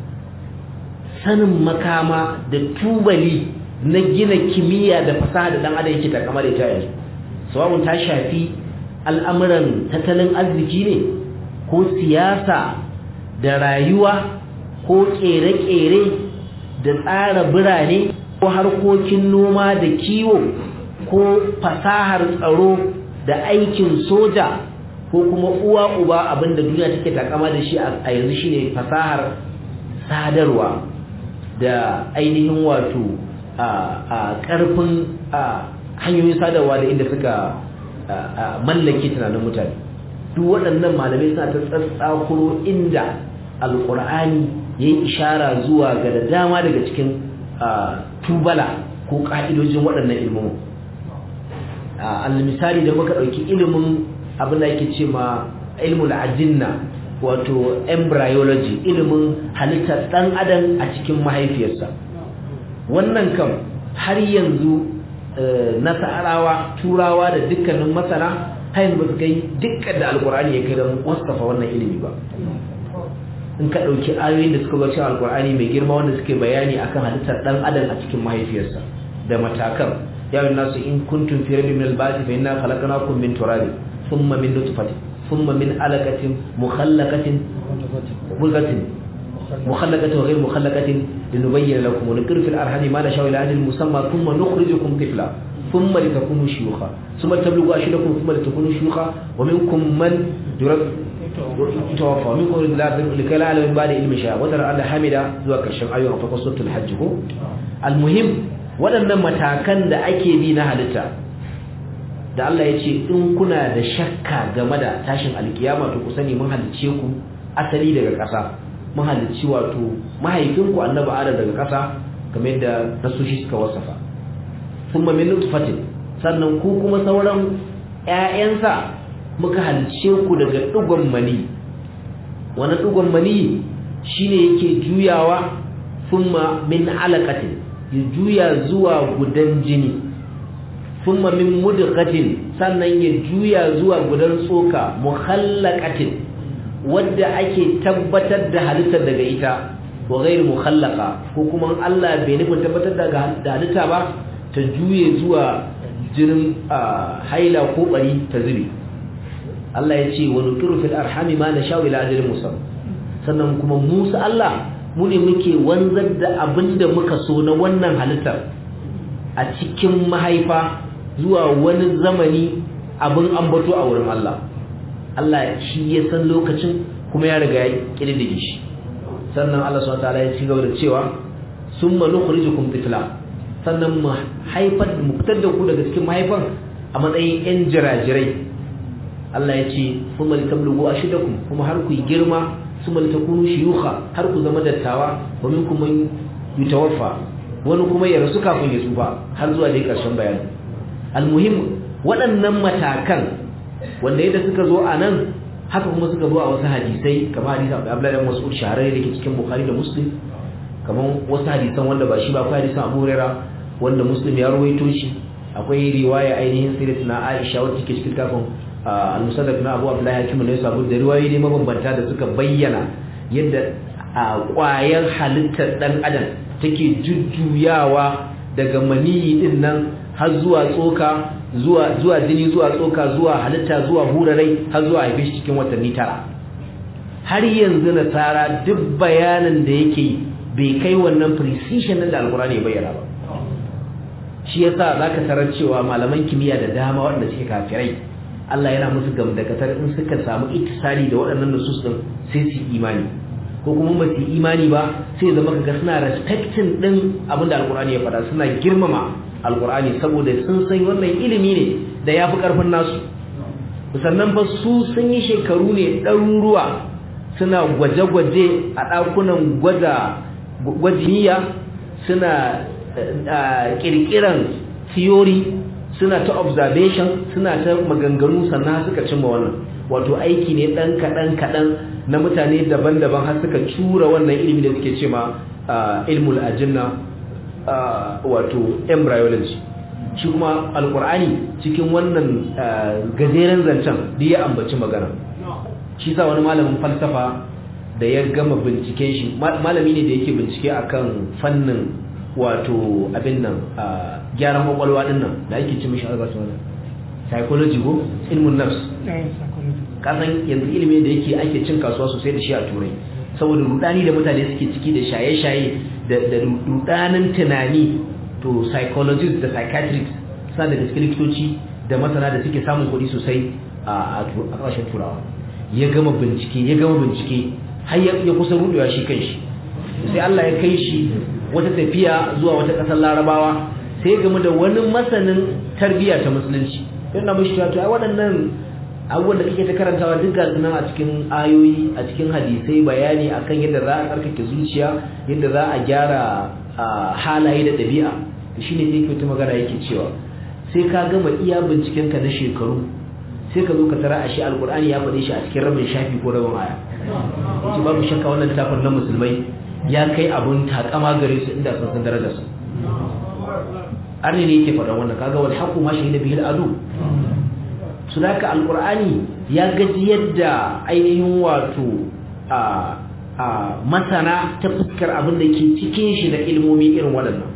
sanin makama da tubali na gina kimiyya da fasaha da dan adam yake takama da ita yanzu sawabun ta shafi al'amuran tattalin arziki ne ko siyasa da rayuwa ko kere-kere da tsara birane ko harkokin noma da kiwo ko fasahar tsaro da aikin soja ko kuma uwa uba abinda duniya take takama da shi a yanzu shine fasahar sadarwa da ainihin wato a karfin hanyoyin sadarwa da inda suka mallake tunanin mutane duk waɗannan malamai suna ta tsatsakuro inda alkur'ani ya yi ishara zuwa ga da dama daga cikin tubala ko ƙa'idojin waɗannan ilmomin misali da muka ɗauki ilimin abin da yake ce ma ilmul ajinna wato embryology ilimin halittar ɗan adam a cikin mahaifiyarsa wannan kam har yanzu nasarawa turawa da dukkanin masana har yanzu ba su kai dukkan da alkur'ani ya kai da wasafa wannan ilimi ba in ka ɗauki ayoyin da suka zo alkur'ani mai girma wanda suke bayani akan halittar ɗan adam a cikin mahaifiyarsa da matakan ya yi nasu in kuntum fi rabbin min al-ba'thi fa inna khalaqnakum min turabin thumma min nutfatin thumma min alaqatin mukhallaqatin mulqatin mukhallaqatin wa ghayr mukhallaqatin linubayyana lakum wa nuqir fil arham ma nasha ila ajalin musamma thumma nukhrijukum tifla thumma litakunu shuyukha thumma tablughu ashdakum thumma litakunu shuyukha wa minkum man yurad توفى منكم لكي لا علم بعد علم شاء وترى أن حمد zuwa karshen ayoyin fa qasatul hajj ko almuhim waɗannan matakan da ake bi na halitta da Allah ya ce in kuna da shakka game da tashin alkiyama to ku sani mun halice ku asali daga ƙasa mahalicci wato mahaifinku annabi adam daga ƙasa kamar yadda nasoshi suka wasafa thumma min nutfatin sannan ku kuma sauran ƴaƴansa muka halice ku daga dugon mani wani dugon mani shine yake juyawa thumma min alaqatin ya juya zuwa gudan jini thumma min mudghatin sannan ya juya zuwa gudan tsoka mukhallaqatin wadda ake tabbatar da halittar daga ita wa ghairu mukhallaqa ko kuma Allah bai nufin tabbatar da halitta ba ta juye zuwa jinin haila ko bari ta zube Allah ya ce wa nukiru fil arhami ma nasha ila ajalin musamman sannan kuma Musa Allah mu ne muke wanzar da abinda muka so na wannan halittar a cikin mahaifa zuwa wani zamani abin ambato a wurin Allah Allah shi ya san lokacin kuma ya riga ya kididdige shi sannan Allah subhanahu wataala ya ci gaba da cewa summa nukhrijukum tifla sannan mu haifar mu fitar da ku daga cikin mahaifan a matsayin yan jirajirai Allah ya ce summa litablugu ashidakum kuma har ku girma summa litakunu shuyukha har ku zama dattawa wa minkum man yutawaffa wani kuma ya rasu kafin ya tsufa har zuwa dai karshen bayani almuhim waɗannan matakan wanda yadda suka zo a nan haka kuma suka zo a wasu hadisai kamar hadisan Abdullahi bin Mas'ud shahararre da ke cikin Bukhari da Muslim kamar wasu hadisan wanda ba shi ba akwai hadisan Abu Hurairah wanda Muslim ya rawaito shi akwai riwaya ainihin sirrit na Aisha wacce ke cikin kafin al-Musaddaq na Abu Abdullahi Hakim ne sabu da riwayoyi ne mabambanta da suka bayyana yadda ƙwayar halittar dan adam take jujjuyawa daga maniyi din nan har zuwa tsoka zuwa zuwa jini zuwa tsoka zuwa halitta zuwa hurarai har zuwa haife shi cikin watanni tara har yanzu nasara duk bayanin da yake bai kai wannan precision da alkurani ya bayyana ba shi yasa zaka tarar cewa malaman kimiyya da dama waɗanda suke kafirai Allah yana musu gamdakatar in suka samu ittisali da waɗannan nusus din sai su imani ko kuma ba su imani ba sai zama kaga suna respecting din abin da alkurani ya faɗa suna girmama alkur'ani saboda sun san wannan ilimi ne da ya fi ƙarfin nasu sannan ba su sun yi shekaru ne ɗaruruwa suna gwaje-gwaje a ɗakunan gwada gwajiniya suna ƙirƙiran theory suna ta observation suna ta maganganu sannan suka cimma wannan wato aiki ne ɗan kaɗan-kaɗan na mutane daban-daban har suka cura wannan ilimi da suke ce ma ilmul ajinna wato embryology shi kuma alkur'ani cikin wannan gajeren zancen da ya ambaci magana shi sa wani malamin falsafa da ya gama binciken shi malami ne da yake bincike akan fannin wato abin nan gyaran kwakwalwa din nan da ake ci mishi albasa wannan psychology ko ilmun nafs kasan yanzu ilimin da yake ake cin kasuwa sosai da shi a turai saboda rudani da mutane suke ciki da shaye-shaye da rudanin tunani to psychologists da psychiatrists suna da gaske likitoci da masana da suke samun kuɗi sosai a ƙasashen turawa ya gama bincike ya gama bincike har ya kusa rudewa shi kan shi sai Allah ya kai shi wata tafiya zuwa wata ƙasar larabawa sai ya gama da wani masanin tarbiyya ta musulunci yana mashi to ai waɗannan abubuwan da kake ta karantawa duk gasu nan a cikin ayoyi a cikin hadisai bayani akan yadda za a tsarkake zuciya yadda za a gyara halaye da ɗabi'a shi ne sai ta magana yake cewa sai ka gama iya bincikenka na shekaru sai ka zo ka tara a shi alkur'ani ya faɗe shi a cikin rabin shafi ko rabin aya yace babu shakka wannan littafin na musulmai ya kai abun takama gare su inda sun san darajarsa arni ne yake faɗa wannan kaga wal haqu ma shahida bihi al-adu sunaka alkur'ani ya gaji yadda ainihin wato a a masana ta fuskar abin da ke cikin shi da ilmomi irin waɗannan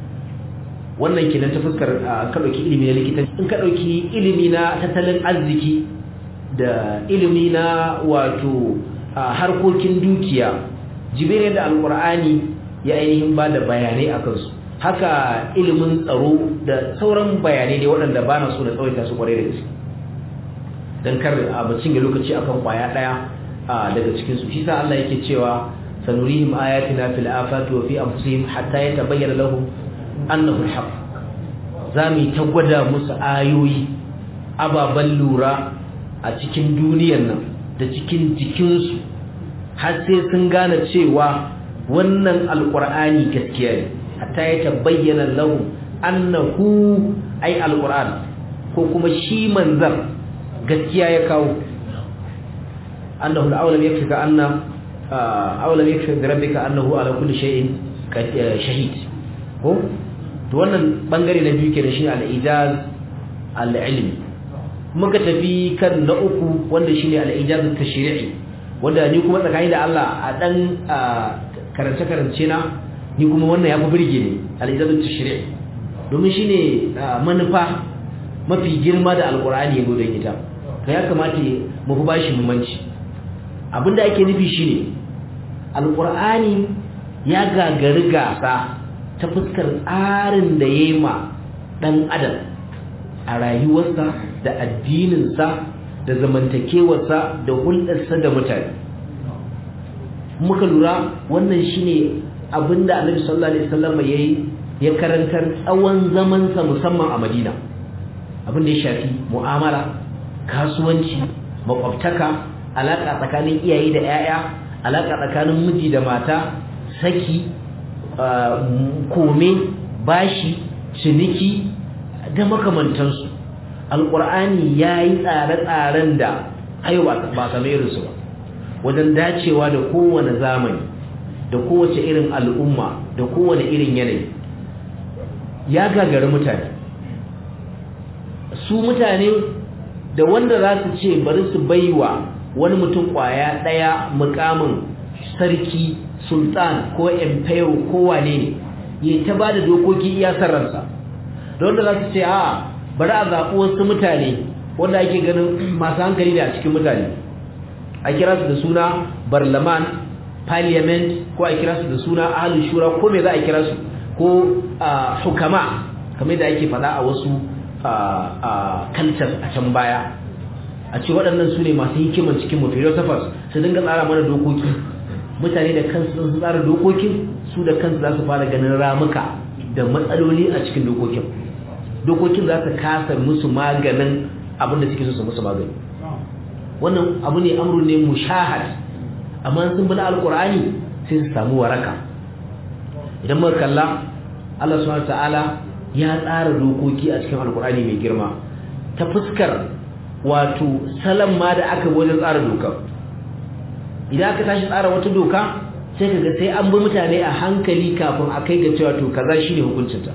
wannan kenan ta fuskar ka ɗauki ilimi na likitanci in ka ɗauki ilimi na tattalin arziki da ilimi na wato harkokin dukiya jibirin da alkur'ani ya ainihin ba da bayanai a kansu haka ilimin tsaro da sauran bayanai ne waɗanda ba na so na tsawaita su kwarai da gaske don kar a bacin ga lokaci akan kwaya ɗaya daga cikinsu shi sa Allah yake cewa sanurihim ayatina fil afati wa fi anfusihim hatta yatabayyana lahum annahu alhaq zamu ta gwada musu ayoyi ababan lura a cikin duniyar nan da cikin jikinsu har sai sun gane cewa wannan alqur'ani gaskiya ne hatta ya tabayyana lahum annahu ay alqur'an ko kuma shi manzar gaskiya ya kawo annahu al-awlam yakfika anna awlam yakfi bi rabbika annahu ala kulli shay'in shahid ko to wannan bangare na biyu kenan shine al-ijaz al-ilmi muka tafi kan na uku wanda shine al-ijaz at-tashri'i wanda ni kuma tsakani da Allah a dan karance karance na ni kuma wannan yafi burge ni al-ijaz at-tashri'i domin shine manufa mafi girma da alqur'ani ya gode ita to ya kamata mu fi bashi muhimmanci abinda ake nufi shine alqur'ani ya gagari gasa ta fuskar tsarin da ya yi ma ɗan adam a rayuwarsa da addininsa da zamantakewarsa da hulɗarsa da mutane muka lura wannan shine abinda annabi sallallahu alaihi wasallam yayi ya karantar tsawon zamansa musamman a Madina abin da ya shafi mu'amala kasuwanci makwabtaka alaka tsakanin iyaye da 'ya'ya alaka tsakanin miji da mata saki kome bashi ciniki da makamantansu alƙur'ani ya yi tsare-tsaren da ayo ba same irinsu ba wajen dacewa da kowane zamani da kowace irin al'umma da kowane irin yanayi ya gagari mutane su mutane da wanda za su ce bari su baiwa wani mutum kwaya ɗaya mukamin sarki sultan ko emperor ko wane ne ya ta ba da dokoki iya ransa da wanda za su ce a bari a zaɓi wasu mutane wanda ake ganin masu hankali ne a cikin mutane a kira su da suna barlaman parliament ko a kira su da suna ahalin shura ko me za a kira su ko hukama kamar da ake faɗa a wasu cultures a can baya a ce waɗannan su ne masu hikimar cikin mu philosophers su dinga tsara mana dokoki mutane da kansu sun tsara dokokin su da kansu za su fara ganin ramuka da matsaloli a cikin dokokin dokokin za su kasa musu maganin abin da suke so su musu magani wannan abu ne amru ne mushahad amma sun bi na alqur'ani sai su samu waraka idan muka kalla Allah subhanahu ta'ala ya tsara dokoki a cikin alqur'ani mai girma ta fuskar wato salan ma da aka wajen tsara dokar idan aka tashi tsara wata doka sai kaga sai an bi mutane a hankali kafin a kai ga cewa to kaza shine hukuncinta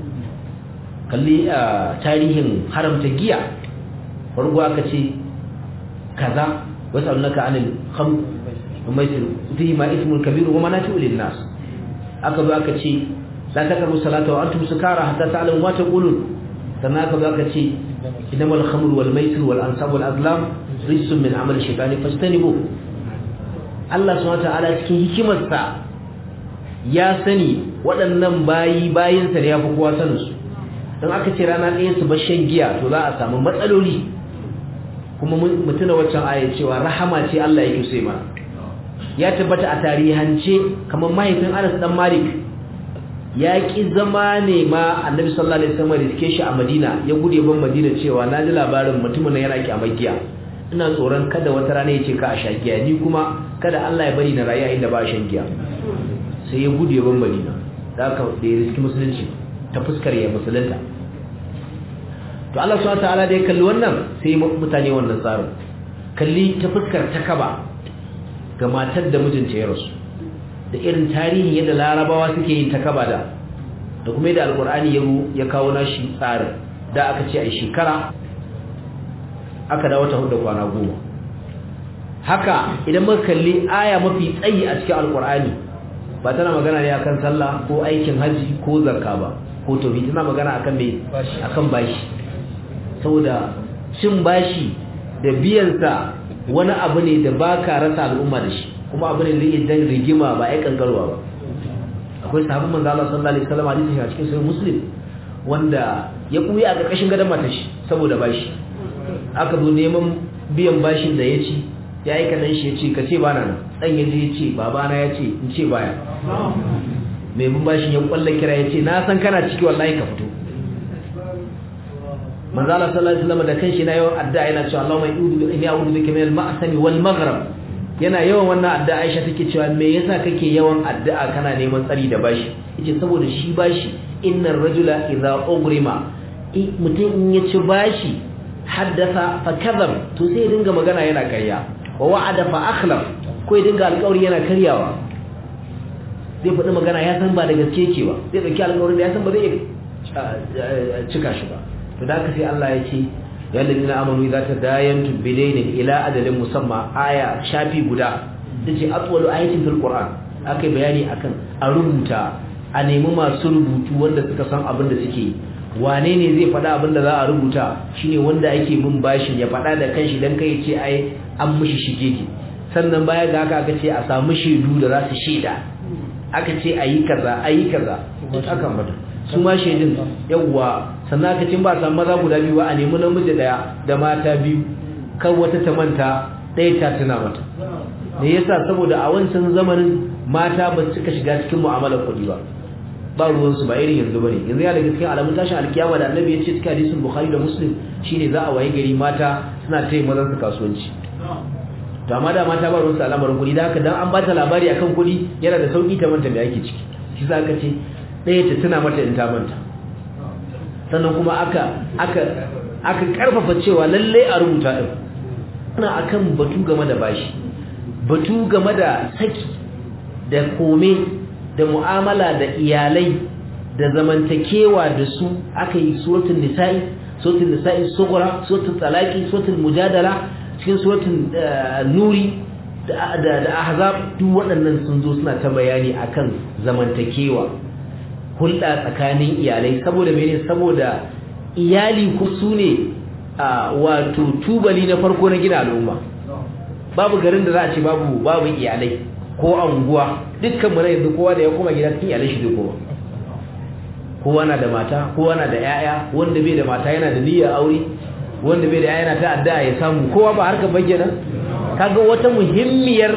kalli tarihin haramta giya farko aka ce kaza wasu annaka anil kham umaytir fihi ma ismun kabir wa manafi'u lin nas aka zo aka ce la taqrabu salata wa antum sukara hatta ta'lamu ma taqulun sannan aka zo aka ce innamal khamru wal maisir wal ansab wal azlam rijsun min amali shaytani fastanibu Allah subhanahu wa ta'ala cikin hikimarsa ya sani waɗannan bayi bayinsa ne ya fi kowa saninsu don aka ce rana ɗaya su bar shan giya to za a samu matsaloli kuma mutuna waccan aya cewa rahama ce Allah yake so mana ya tabbata a tarihance kamar mahaifin Anas dan Malik ya ki zama ne ma Annabi sallallahu alaihi wasallam riske shi a Madina ya gude ban Madina cewa na ji labarin mutumin nan yana kyamar giya ina tsoron kada wata rana ya ce ka a sha giya ni kuma kada Allah ya bari na rayu inda ba shan giya sai ya gudu ban Madina da aka da ya riski musulunci ta fuskar ya musulunta to Allah subhanahu wataala da ya kalli wannan sai mutane wannan tsarin kalli ta fuskar takaba ga matar da mijinta ya rasu da irin tarihin yadda larabawa suke yin takaba da da kuma yadda alkur'ani ya ya kawo nashi tsarin da aka ce a shekara aka dawo ta hudu kwana goma haka idan muka kalli aya mafi tsayi a cikin alkur'ani ba tana magana ne akan sallah ko aikin haji ko zakka ba ko tauhid tana magana akan me akan bashi saboda cin bashi da biyan sa wani abu ne da baka rasa al'umma da shi kuma abu ne da yake dan rigima ba ai kankarwa ba akwai sahabban manzo Allah sallallahu alaihi wasallam hadisi a cikin sahih muslim wanda ya kuya a karkashin gadon matar shi saboda bashi aka zo neman biyan bashin da ya ci ya yi kaɗan shi ya ce ka ce ba na nan ɗan ya ya ce babana ya ce in ce baya mai bin bashin ya ƙwallon kira ya ce na san kana ciki wallahi ka fito manzala sallallahu alaihi wasallam da kanshi na yawan addu'a yana cewa Allahumma inni a'udhu bika min al-ma'sami wal maghrib yana yawan wannan addu'a Aisha take cewa me yasa kake yawan addu'a kana neman tsari da bashi yace saboda shi bashi innar rajula idza ugrima mutum in ya ci bashi haddasa fa kadhab to sai dinga magana yana karya wa wa'ada fa akhlaf ko ya dinga alƙawari yana karyawa zai faɗi magana ya san ba da gaske yake ba zai ɗauki alƙawarin da ya san ba zai cika shi ba to da haka sai Allah ya ce ya ladina amanu idza tadayantum bidainin ila adalin musamma aya shafi guda tace atwalu ayatin fil qur'an akai bayani akan a rubuta a nemi masu rubutu wanda suka san abin da suke yi wane ne zai faɗa abin da za a rubuta shine wanda ake bin bashin ya faɗa da kanshi dan kai ce ai an mishi shigege sannan baya ga haka aka ce a samu shaidu da za su shaida aka ce ayi kaza ayi kaza aka mata su ma shaidun yawwa sannan aka ce ba samu maza guda biyu ba a nemi namiji daya da mata biyu kan wata ta manta ɗaya ta tuna mata me yasa saboda a wancan zamanin mata ba su cika shiga cikin mu'amalar kuɗi ba ba ruwansu ba irin yanzu bane yanzu ya daga cikin alamun tashin alkiyama da annabi ya ce cikin hadisin bukhari da muslim shine za a waye gari mata suna taya mazan su kasuwanci to amma da mata ba ruwansu al'amarin kuɗi da haka dan an bata labari akan kuɗi yana da sauki ta manta me ake ciki shi za ka ce ɗaya ta tuna mata in ta manta sannan kuma aka aka aka karfafa cewa lalle a rubuta din ana akan batu game da bashi batu game da saki da kome da mu'amala da iyalai da zamantakewa da su aka yi suratul nisa'i suratul nisa'i sughra suratul talaqi suratul mujadala cikin suratul nuri da da ahzab duk waɗannan sun zo suna ta bayani akan zamantakewa hulɗa tsakanin iyalai saboda mene saboda iyali ku sune wato tubali na farko na gina al'umma babu garin da za a ce babu babu iyalai ko anguwa dukkan mu yanzu kowa da ya koma gida cikin iyalai shi kowa kowa na da mata kowa na da yaya wanda bai da mata yana da niyyar aure wanda bai da yaya yana ta addu'a ya samu kowa ba harka bayyana kaga wata muhimmiyar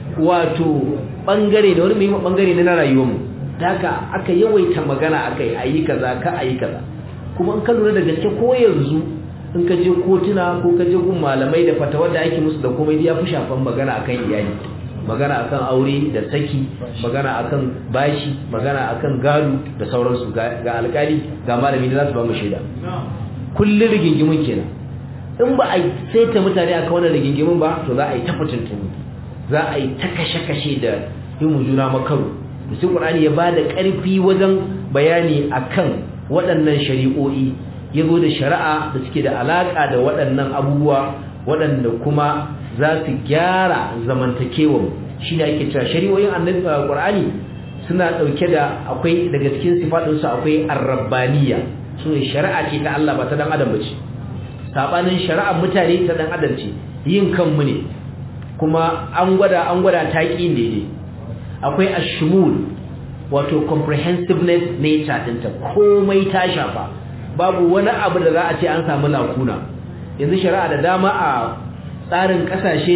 wato bangare da wani muhimmin bangare na rayuwar mu haka aka yawaita magana akai ayi kaza ka ayi kaza kuma in ka lura da gaske ko yanzu in ka je kotuna ko ka je gun malamai da fatawar da ake musu da komai ya fi shafan magana akan iyali magana akan aure da saki magana akan bashi magana akan gado da sauransu ga alkali ga malami da za su ba mu shaida kullun rigingimin kenan in ba a saita mutane akan wannan rigingimin ba to za a yi ta fitintunu za a yi ta kashe-kashe da yin juna makaru da sai qur'ani ya ba da ƙarfi wajen bayani akan waɗannan shari'o'i ya zo da shari'a da suke da alaƙa da waɗannan abubuwa waɗanda kuma za su gyara zamantakewar shi ne ake cewa shari'o'in annabi qur'ani suna ɗauke da akwai daga cikin sifaɗinsu akwai arrabbaniya su ne shari'a ce ta Allah ba ta dan adam ba ce saɓanin shari'ar mutane ta dan adam ce yin kanmu ne kuma an gwada an gwada ta ƙi ne akwai ashmul wato comprehensiveness nature ɗinta komai ta shafa babu wani abu da za a ce an samu lakuna yanzu shari'a da dama a tsarin kasashe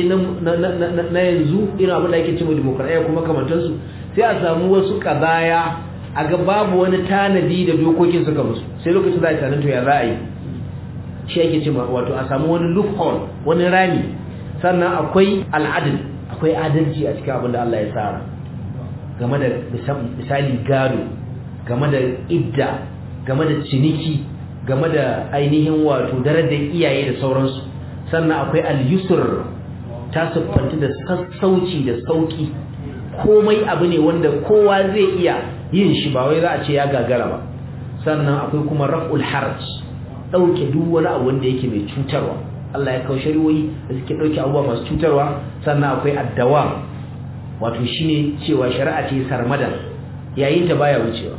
na yanzu irin abin da ake cewa demokradiyya kuma kamantansu sai a samu wasu kazaya a ga babu wani tanadi da dokokin suka musu sai lokacin za a tanin to ya za a yi shi ake cewa wato a samu wani loophole wani rami sannan akwai al'adil akwai adalci a cikin abin da Allah ya tsara game da misali gado game da idda game da ciniki game da ainihin wato darajar iyaye da sauransu sannan akwai al-yusr ta siffanta da sassauci da sauki komai abu ne wanda kowa zai iya yin shi ba wai za a ce ya gagara ba sannan akwai kuma raf'ul haraj dauke duk wani abu wanda yake mai cutarwa Allah ya kawo shari'o'i da suke dauke abubuwa masu cutarwa sannan akwai addawa wato shine cewa shari'a ce sarmadan yayin ta baya wucewa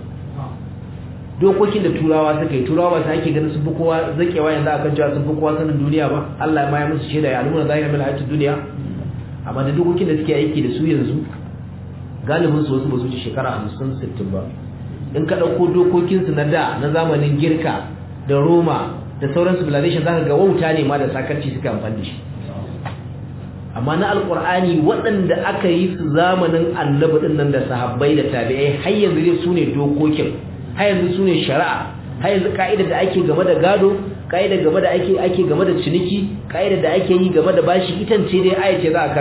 dokokin da turawa suka yi turawa ba su ake ganin sun fi kowa zakewa yanzu akan cewa sun fi kowa sanin duniya ba Allah ma ya musu shaida ya alumuna zahira min hayatid duniya amma da dokokin da suke aiki da su yanzu galibin su wasu ba su ci shekara 50 60 ba in ka dauko dokokin su na da na zamanin girka da roma da sauran civilization zaka ga wauta ne ma da sakarci suka amfani da shi amma na alkur'ani waɗanda aka yi su zamanin annabi din nan da sahabbai da tabi'ai har yanzu dai su ne dokokin har yanzu su ne shari'a har yanzu ka'ida da ake game da gado ka'ida game da ake ake game da ciniki ka'ida da ake yi game da bashi itan ce dai aya ce za a karanta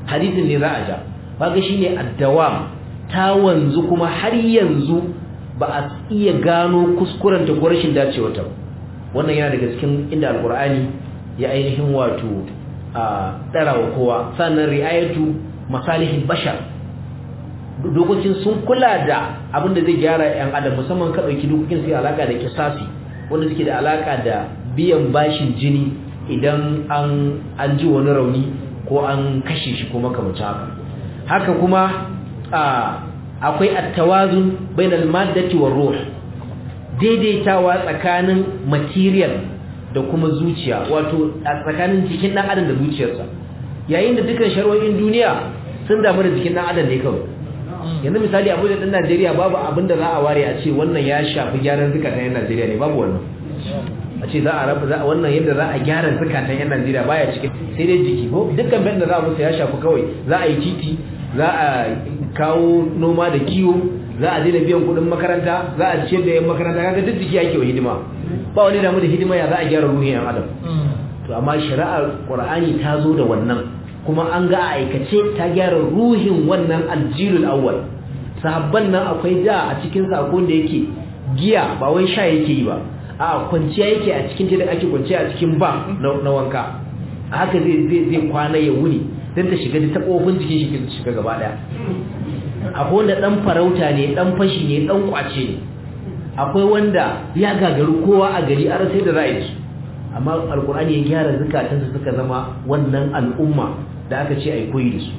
hadisin ne za a ja kaga shine addawam ta wanzu kuma har yanzu ba a iya gano kuskuren ta ko rashin dacewa ta wannan yana daga cikin inda alqur'ani ya ainihin wato a darawa kowa sannan riayatu masalihin bashar dokokin sun kula da abin da zai gyara yan adam musamman ka dauki dokokin su alaka da kisasi wanda suke da alaka da biyan bashin jini idan an an ji wani rauni ko an kashe shi ko makamacin haka haka kuma akwai at-tawazun bainal maddati war ruh daidaitawa tsakanin material da kuma zuciya wato tsakanin jikin dan adam da zuciyarsa yayin da dukkan sharwoyin duniya sun damu da jikin dan adam ne kawai yanzu misali abu da dan Najeriya babu abin da za a ware a ce wannan ya shafi gyaran zukatan yan Najeriya ne babu wannan a ce za a rabu za wannan yadda za a gyara zukatan yan Najeriya baya cikin sai dai jiki ko dukkan bayan da za a musu ya shafi kawai za a yi titi za a kawo noma da kiwo za a daina biyan kuɗin makaranta za a ciyar da yan makaranta kaga duk jiki yake wa hidima ba wani damu da hidima ya za a gyara ruhin yan adam to amma shari'ar Qur'ani ta zo da wannan kuma an ga a aikace ta gyara ruhin wannan aljilul awwal sahabban nan akwai da a cikin sakon da yake giya ba wai sha yake yi ba a kwanciya yake a cikin da ake kwanciya a cikin ba na wanka haka zai zai zai kwana ya wuni dan ta shiga ta kofin jikin shi ta shiga gaba daya akwai wanda dan farauta ne dan fashi ne dan kwace ne akwai wanda ya gagaru kowa a gari an sai da ra'ayi amma alkur'ani ya gyara zukatansu suka zama wannan al'umma da aka ce ai koyi da su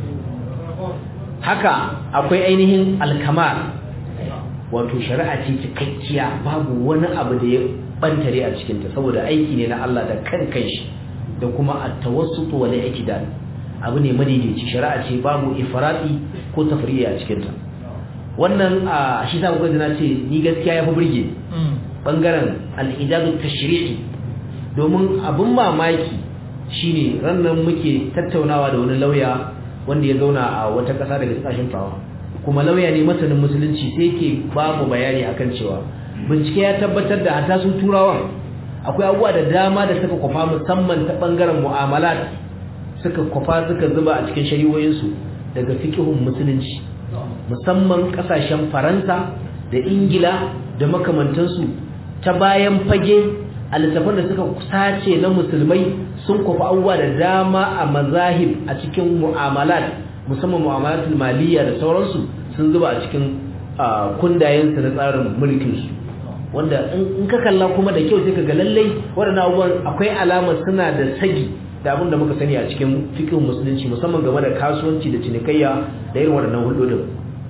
haka akwai ainihin alkamar wato shari'a ce cikakkiya babu wani abu da ya bantare a cikinta saboda aiki ne na Allah da kan kanshi da kuma at-tawassut wal i'tidal abu ne madaidaici shari'a ce babu ifrati ko tafriya a cikinta wannan a shi sa kuka na ce ni gaskiya yafi burge bangaren al-ijadu tashri'i domin abin mamaki shine rannan muke tattaunawa da wani lauya wanda ya zauna a wata ƙasa daga kasashen tawa kuma lauya ne masanin musulunci sai ke babu bayani akan cewa bincike ya tabbatar da hata sun turawan akwai abubuwa da dama da suka kwafa musamman ta bangaren mu'amalat suka kwafa suka zuba a cikin shari'o'insu daga fiqhun musulunci musamman kasashen faransa da ingila da makamantansu ta bayan fage a littafan da suka sace na musulmai sun kwafi abubuwa da dama a mazahib a cikin mu'amalat musamman mu'amalatul maliyya da sauransu sun zuba a cikin kundayensu na tsarin mulkinsu wanda in ka kalla kuma da kyau sai ka ga lallai waɗannan abubuwan akwai alamar suna da sagi da abin da muka sani a cikin fikin musulunci musamman game da kasuwanci da cinikayya da irin waɗannan hulɗoɗin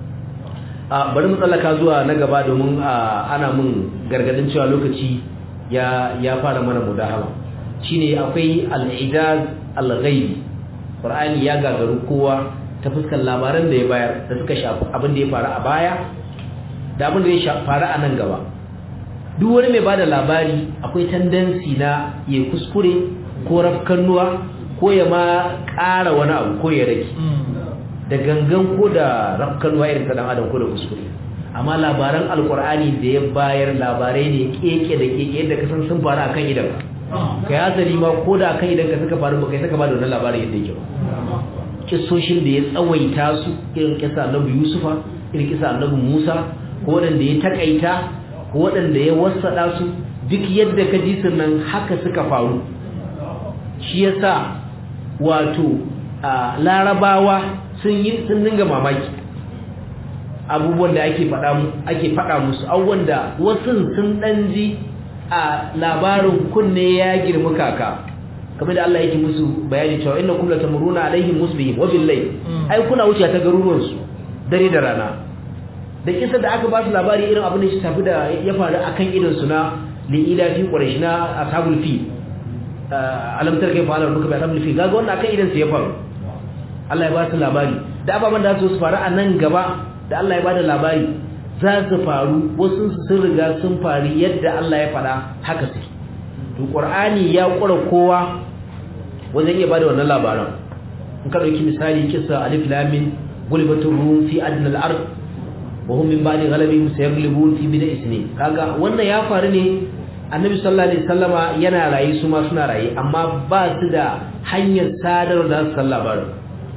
bari mu tsallaka zuwa na gaba domin ana mun gargadin cewa lokaci ya ya fara mana mudahama shine akwai al-ijaz al-ghaibi qur'ani ya gagaru kowa ta fuskar labaran da ya bayar da suka shafi abin da ya faru a baya da abin da ya faru a nan gaba duk wani mai bada labari akwai tendency na ya kuskure ko rafkannuwa ko ya ma ƙara wani abu ko ya rage da gangan ko da rafkannuwa irin ta dan adam ko da kuskure amma labaran alkur'ani da ya bayar labarai ne keke da keke yadda ka san sun faru akan idan kai hasali ma ko da akan idan ka suka faru ba kai saka ba da wannan labarin yadda yake ba kissoshin da ya tsawaita su irin kisa annabi yusufa irin kisa annabi musa ko wanda ya takaita ko wanda ya wasada su duk yadda ka ji nan haka suka faru shi yasa wato larabawa sun yi sun dinga mamaki abubuwan da ake faɗa ake faɗa musu abubuwan da wasu sun ɗan ji a labarin kunne ya girma kaka kamar da Allah yake musu bayani cewa inna kum latamuruna alaihim musbihim wa bil layl ai kuna wuce ta garuruwan su dare da rana da kisa da aka ba su labari irin abin da shi tafi da ya faru akan idan su na li ila fi quraish na ashabul fi alam tarka fa ala rukuba ashabul fi kaga wannan akan idan su ya faru Allah ya ba su labari da ababan da su faru a nan gaba da Allah ya bada labari za su faru wasu sun riga sun faru yadda Allah ya faɗa haka suke to Qur'ani ya kura kowa wajen iya bada wannan labaran in ka dauki misali kissa alif lam mim gulibatur rum fi adna al-ard wa hum min ba'di ghalabihim sayaglibun fi bid'a isnin kaga wannan ya faru ne annabi sallallahu alaihi wasallama yana rayi su ma suna rayi amma ba su da hanyar sadar da su san labarin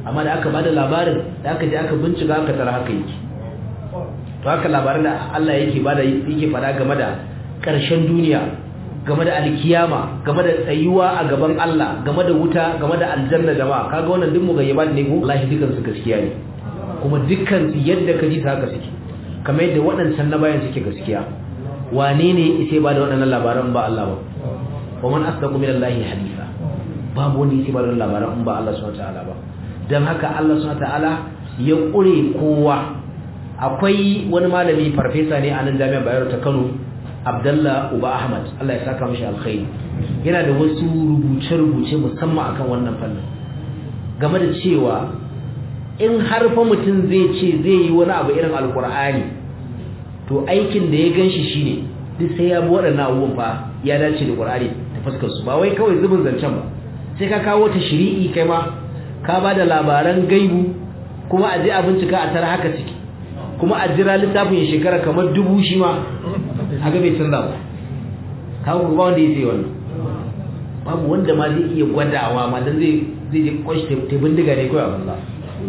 amma da aka bada labarin da aka je aka bincika aka tara haka yake to haka labarin da Allah yake bada yake fada game da ƙarshen duniya game da alkiyama game da tsayuwa a gaban Allah game da wuta game da aljanna jama'a kaga wannan duk mugayyabat ne ko wallahi dukan su gaskiya ne kuma dukkan su yadda ka ji ta haka suke kamar yadda waɗancan na bayan suke gaskiya wane ne sai ba da waɗannan labaran ba Allah ba wa man asdaqu min Allah hadisa babu wani sai ba da labaran ba Allah subhanahu wataala ba dan haka Allah subhanahu wataala ya kure kowa akwai wani malami farfesa ne a nan jami'ar Bayero ta Kano Abdullah Uba Ahmad Allah ya saka mishi alkhairi yana da wasu rubuce-rubuce musamman akan wannan fannin game da cewa in har fa mutum zai ce zai yi wani abu irin alkur'ani to aikin da ya ganshi shine duk sai ya bi waɗannan abubuwan fa ya dace da qur'ani ta fuskar su ba wai kawai zubin zancen ba sai ka kawo ta shiri'i kai ma ka ba da labaran gaibu kuma a je a bincika a tara haka ciki kuma a jira littafin ya shekara kamar dubu shi ma haka bai canza ba kawo ba wanda ya sai wannan babu wanda ma zai iya gwadawa ma dan zai zai je kwashi ta bindiga ne kawai a banza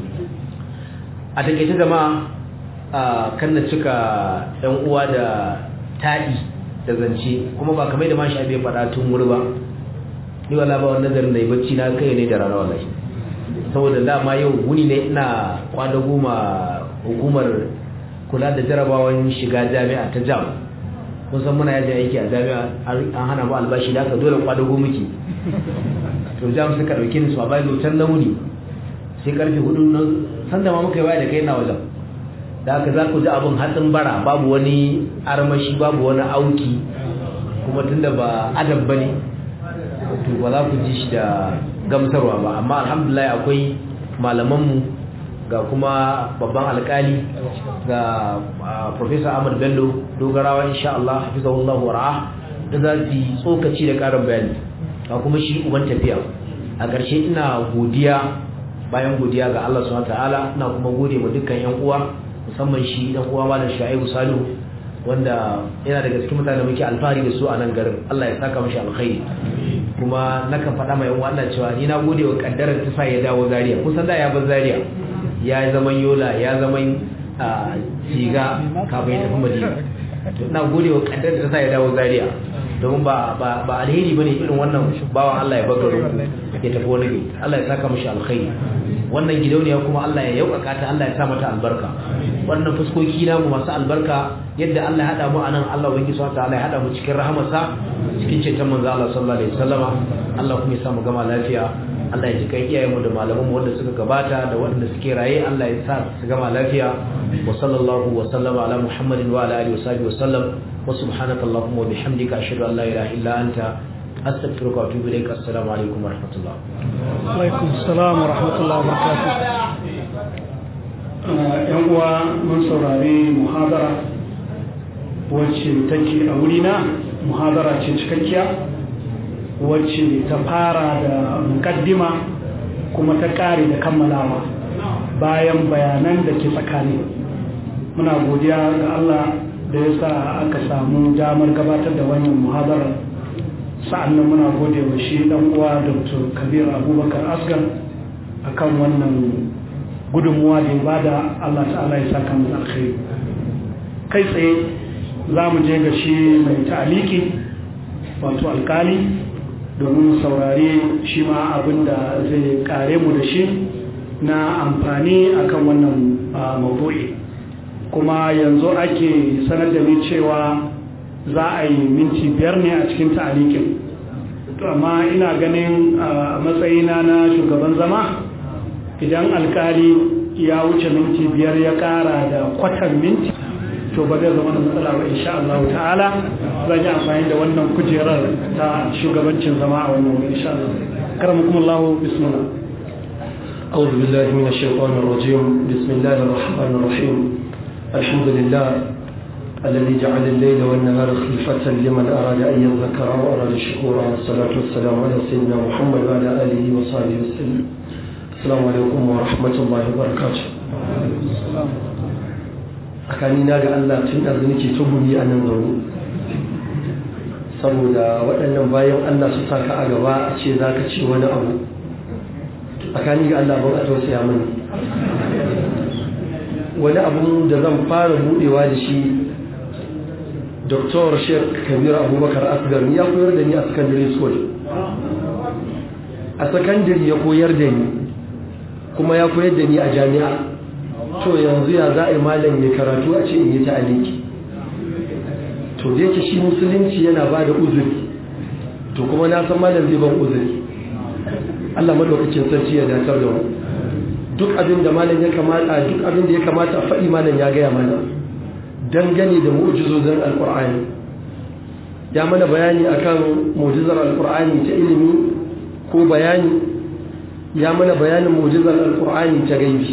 a takaice jama'a kan na cika yan uwa da taɗi da zance kuma ba kamar da ma shi abin faɗa tun wuri ba ni wala ba wannan nazarin da yi bacci na kai ne da rana wallahi saboda dama yau wuni ne ina kwada goma hukumar kula da jarabawan shiga jami'a ta jam kun san muna yajin aiki a jami'a an hana mu albashi da aka dole kwada goma ki to jam suka dauke ni su a bayan can na wuni sai karfe hudu na sanda ma muka yi waya da kai na wajen da haka za ku ji abin hatsin bara babu wani armashi babu wani auki kuma tunda ba adab ba ne to ba za ku ji shi da gamsarwa ba amma alhamdulillah akwai malamanmu ga kuma babban alkali ga professor ahmad bello dogarawa insha Allah hafizahullahu wa da za su yi tsokaci da karin bayani ga kuma shi uban tafiya a ƙarshe ina godiya bayan godiya ga Allah subhanahu wataala ina kuma gode wa dukkan yan uwa musamman shi dan uwa malam Shu'aibu Salihu wanda yana daga cikin mutane muke alfahari da su a nan garin Allah ya saka mashi alkhairi kuma nakan faɗa mai yan uwa cewa ni na gode wa kaddarar ta sa ya dawo Zaria kusan da ya bar Zaria ya zama Yola ya zama Siga kafin ya tafi Madina to ina gode wa kaddarar ta sa ya dawo Zaria domin ba ba ba alheri bane irin wannan bawan Allah ya bagaro ya tafi wani gari Allah ya saka mishi alkhairi wannan gidauniya kuma Allah ya yaukaka ta Allah ya sa mata albarka wannan fuskoki na mu masu albarka yadda Allah ya hada mu anan Allah ubangi subhanahu ta'ala ya hada mu cikin rahamarsa cikin ceton manzo Allah sallallahu alaihi wasallama Allah kuma ya sa mu gama lafiya Allah ya ji kai iyayen mu da malaman mu wanda suka gabata da wanda suke raye Allah ya sa su gama lafiya wa sallallahu wa sallama ala muhammadin wa ala alihi wa sahbihi wa sallam وسبحانك اللهم وبحمدك أشهد أن لا إله إلا أنت أستغفرك وأتوب إليك السلام عليكم ورحمة الله alaikum salam wa rahmatullahi wa barakatuh yan uwa mun saurari muhadara wacce take a wurina muhadara ce cikakkiya wacce ta fara da mukaddima kuma ta kare da kammalawa bayan bayanan da ke tsakani muna godiya ga Allah da ya sa aka samu damar gabatar da wannan muhadarar sa'annan muna gode wa shi dan uwa dr kabir abubakar asgar akan wannan gudunmuwa da ya bada allah ta'ala ya saka mu alkhairi kai tsaye za mu je ga shi mai ta'aliki wato alkali domin saurari shi ma abin da zai kare mu da shi na amfani akan wannan maudu'i kuma yanzu ake sanar da ni cewa za a yi minti biyar ne a cikin ta'alikin to amma ina ganin a matsayina na shugaban zama idan alkali ya wuce minti biyar ya kara da kwatan minti to ba zai zama da matsala ba insha Allah ta'ala zan yi amfani da wannan kujerar ta shugabancin zama a wannan wuri insha Allah karamakumullahu bismillah أعوذ بالله من الشيطان الرجيم بسم الله الرحمن الرحيم الحمد لله الذي جعل الليل والنهار خلفة لمن أراد أن يذكر أو أراد شكورا والصلاة والسلام على سيدنا محمد وعلى آله وصحبه وسلم السلام عليكم ورحمة الله وبركاته أكاني ناقا الله تن أذنك تبني أن نظر saboda waɗannan bayan Allah su saka a gaba a ce za ka ce wani abu to tsakani ga Allah ban a tausaya mani wani abu da zan fara budewa da shi Dr. Sheikh Kabir Abubakar Asgar ya koyar da ni a secondary school a secondary ya koyar da ni kuma ya koyar da ni a jami'a to yanzu ya za a yi malam ya karatu a ce in yi ta'aliki to da yake shi musulunci yana ba da uzuri to kuma na san malam zai ban uzuri Allah madaukakin sarki ya datar da mu duk abin da malam ya kamata duk abin da ya kamata a faɗi malam ya gaya mana dangane da mu'jizozin alqur'ani ya mana bayani akan mu'jizar alqur'ani ta ilimi ko bayani ya mana bayanin mu'jizar alqur'ani ta gaibi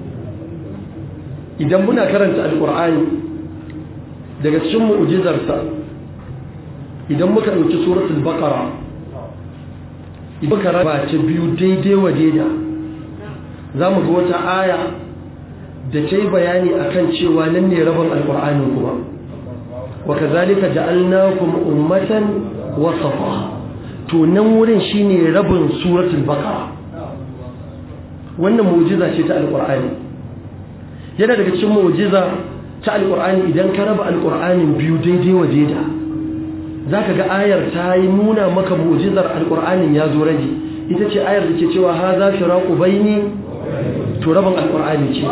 idan muna karanta alqur'ani daga cikin mu'jizarsa idan muka ɗauki suratul baqara muka raba ta biyu daidai wa daida za mu ga wata aya da ta yi bayani akan cewa nan ne rabin alƙur'anin kuma wa kazalika ja'alnakum ummatan wasafa to nan wurin shine rabin suratul baqara wannan mu'jiza ce ta alƙur'ani yana daga cikin mu'jiza ta alƙur'ani idan ka raba alƙur'anin biyu daidai wa daida za ka ga ayar ta yi nuna maka mu'jizar alƙur'anin ya zo rage ita ce ayar da ke cewa ha za fi raƙu baini to rabin alƙur'ani ce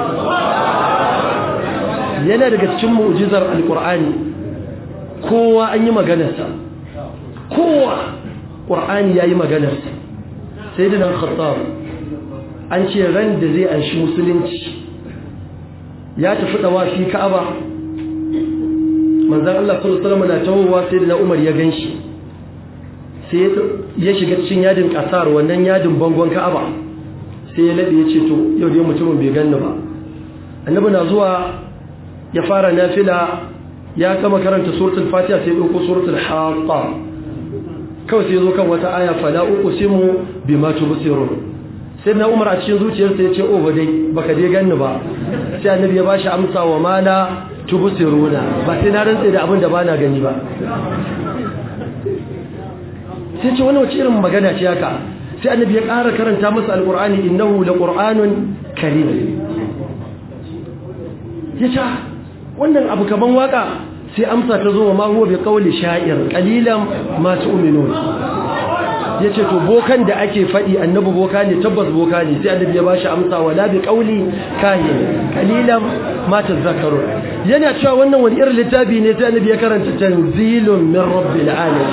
yana daga cikin mu'jizar alƙur'ani kowa an yi maganarsa kowa ƙur'ani ya yi maganarsa sai da nan khattab an ce ran da zai anshi musulunci ya tafi ɗawafi ka'aba manzan Allah sallallahu alaihi na tawowa sai da Umar ya ganshi sai ya shiga cikin yadin kasar wannan yadin bangon Ka'aba sai ya labe ya ce to yau dai mutumin bai ganni ba annabi na zuwa ya fara nafila ya kama karanta suratul fatiha sai ya dauko suratul haqa kawai sai ya zo kan wata aya fala uqsimu bima tubsirun sai na Umar a cikin zuciyarsa ya ce oh ba dai baka dai ganni ba sai annabi ya bashi amsa wa mala tubsiruna ba sai na rantsa da abin da bana gani ba sai ce wani wace irin magana ce haka sai annabi ya ƙara karanta masa alqur'ani innahu laqur'anun karim yace wannan abu kaman waka sai amsa ta zo ma huwa bi qawli sha'ir qalilan ma tu'minun yace to bokan da ake fadi annabi boka ne tabbas boka ne sai annabi ya bashi amsa wala bi qawli kahin qalilan ma tazakkarun yana cewa wannan wani irin littafi ne sai annabi ya karanta tanzilun min rabbil alamin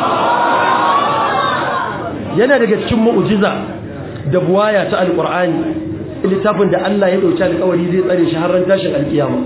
yana daga cikin mu'jiza da buwaya ta alqur'ani littafin da Allah ya dauki alƙawari zai tsare shi har ran tashin alkiyama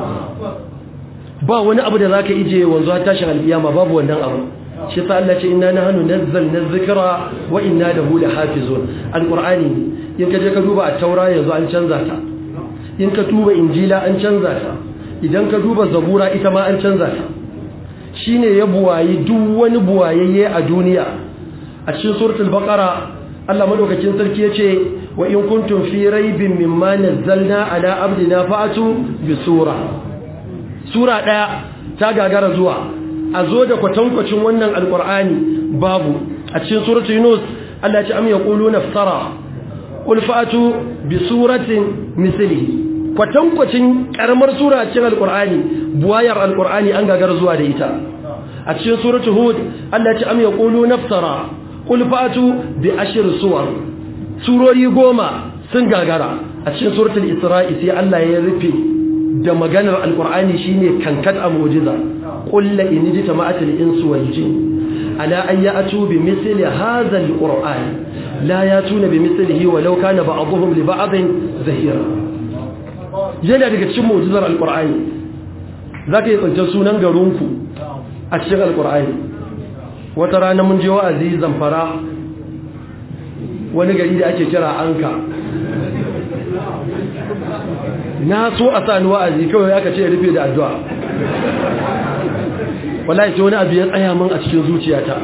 ba wani abu da zaka ije wanzu har tashin alkiyama babu wannan abu shi sa Allah ce inna nahnu nazzalna dhikra wa inna lahu lahafizun alqur'ani in ka je ka duba at-taura yanzu an canza ta in ka duba injila an canza ta idan ka duba zabura ita ma an canza ta shine ya buwayi duk wani buwayayye a duniya a cikin suratul baqara Allah madaukakin sarki yace wa in kuntum fi raibin mimma nazzalna ala abdina fa'atu bi sura sura daya ta gagara zuwa a zo da kwatankwacin wannan alqur'ani babu a cikin suratul yunus Allah ya ce am yaquluna iftara qul fa'atu bi suratin mislihi kwatankwacin karamar sura a cikin alkur'ani buwayar alkur'ani an gagar zuwa da ita a cikin suratu hud Allah ya ce am yaqulu naftara qul fatu bi ashir suwar surori goma sun gagara a cikin suratul isra'i sai Allah ya rufe da maganar alkur'ani shine kankat a mu'jiza qul la in jitama'atil insu wal jin ala an ya'tu bi mithli hadha alqur'an la yatuna bi mithlihi walau kana ba'dhum li ba'dhin zahira yana daga cikin mu'jizar alkur'ani za ka yi tsantar sunan garinku a cikin alkur'ani wata rana mun je wa'azi zamfara wani gari da ake kira anka na so a sani wa'azi kawai aka ce rufe da addu'a wallahi ce wani abu ya tsaya min a cikin zuciyata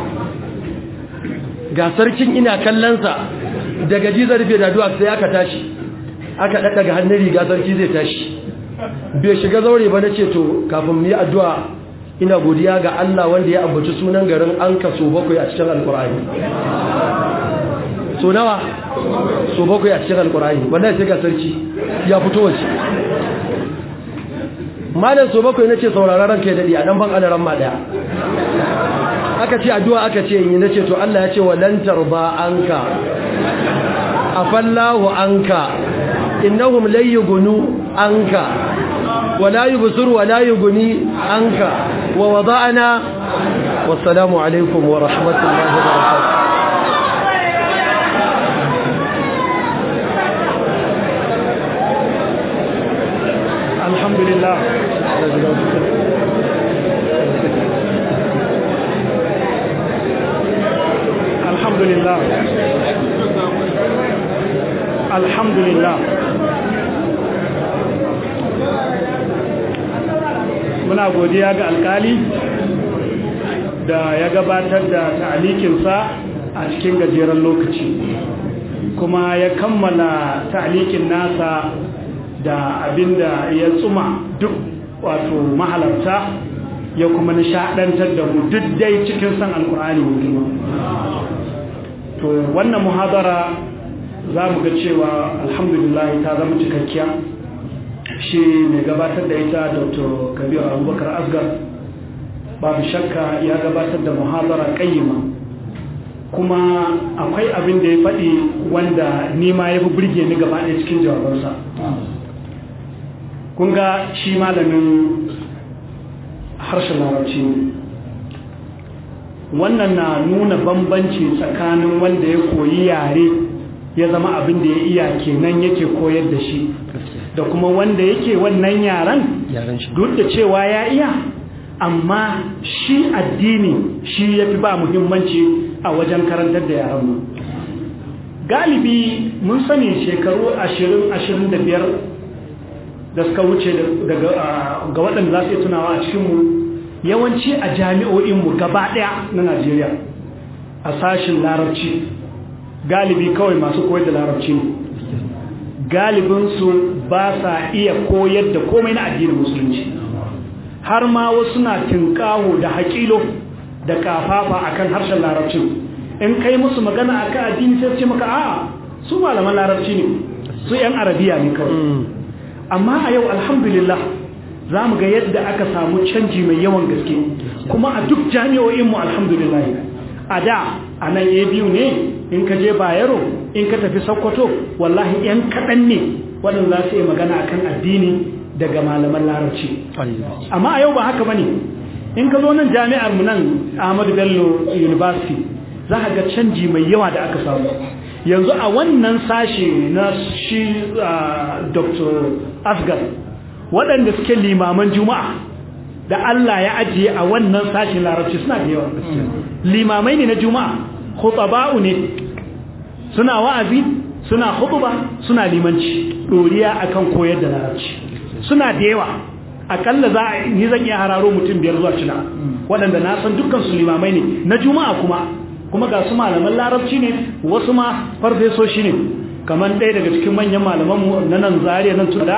ga sarkin ina kallonsa daga jizar rufe da addu'a sai aka tashi aka ɗaɗɗaga hannun riga sarki zai tashi bai shiga zaure ba na ce to kafin mu yi addu'a ina godiya ga Allah wanda ya ambaci sunan garin an kaso bakwai a cikin alkur'ani so nawa so bakwai a cikin alkur'ani wallahi sai ga sarki ya fito wace malam so bakwai nace sauraron ranka ya dadi a dan ban adaran ma daya aka ce addu'a aka ce yi nace to Allah ya ce walan tarba anka afallahu anka innahum la yughnu anka wala yubsir wala yughni anka wa wada'na wassalamu alaikum wa rahmatullahi wa barakatuh alhamdulillah alhamdulillah alhamdulillah muna godiya ga alkali da ya gabatar da ta'alikinsa a cikin gajeren lokaci kuma ya kammala ta'alikin nasa da abinda ya tsuma duk wato mahalarta ya kuma nishadantar da mu duk dai cikin san alkur'ani mai girma to wannan muhadara za mu ga cewa alhamdulillah ta zama cikakkiya shi mai gabatar da ita dr kabir abubakar asgar babu shakka ya gabatar da muhadara kayyima kuma akwai abin da ya faɗi wanda nima ya fi birge ni gaba ɗaya cikin jawabansa kun ga shi malamin harshen larabci ne wannan na nuna bambanci tsakanin wanda ya koyi yare ya zama abin da ya iya kenan yake koyar da shi da kuma wanda yake wannan yaren duk da cewa ya iya amma shi addini shi ya fi ba muhimmanci a wajen karantar da yaren galibi mun sani shekaru 20-25 da suka wuce ga waɗanda za su yi tunawa a cikinmu yawanci a jami'o'inmu gaba ɗaya na najeriya a sashin larabci galibi kawai masu koyar da larabci ne galibinsu ba sa iya koyar da komai na addinin musulunci har ma wasu na tinkawo da haƙilo da kafafa akan harshen larabcin in kai musu magana akan addini sai ce maka a'a su malaman larabci ne su 'yan arabiya ne kawai amma a yau alhamdulillah za mu ga yadda aka samu canji mai yawan gaske kuma a duk jami'o'inmu alhamdulillah a da a nan ya biyu ne in ka je bayero in ka tafi sokoto wallahi 'yan kaɗan ne waɗanda za su yi magana akan addini daga malaman larabci amma a yau ba haka ba ne in ka zo nan jami'ar mu nan ahmadu bello university za ka ga canji mai yawa da aka samu yanzu a wannan sashe na shi dr asgar waɗanda suke limaman juma'a da Allah ya ajiye a wannan sashen larabci suna da yawa limamai ne na juma'a khutaba'u ne suna wa'azi suna hutuba suna limanci doriya akan koyar da larabci suna da yawa akalla za a ni zan iya hararo mutum biyar zuwa shida waɗanda na san dukkan su limamai ne na juma'a kuma kuma ga su malaman larabci ne wasu ma farfesoshi ne kamar ɗaya daga cikin manyan malamanmu na nan zariya nan tuna da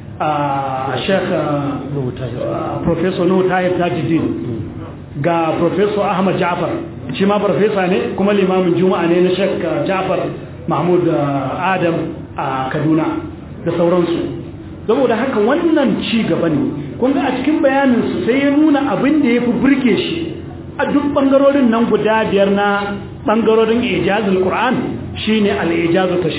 a sheikh professor nuhu tahir tajuddin ga professor ahmad jafar shi ma farfesa ne kuma limamin juma'a ne na sheikh jafar mahmud adam a kaduna da sauransu saboda haka wannan ci gaba ne kun ga a cikin bayaninsu sai ya nuna abin da ya fi burge shi a duk ɓangarorin nan guda biyar na ɓangarorin ijazul ƙur'an shi ne al'ijazu ta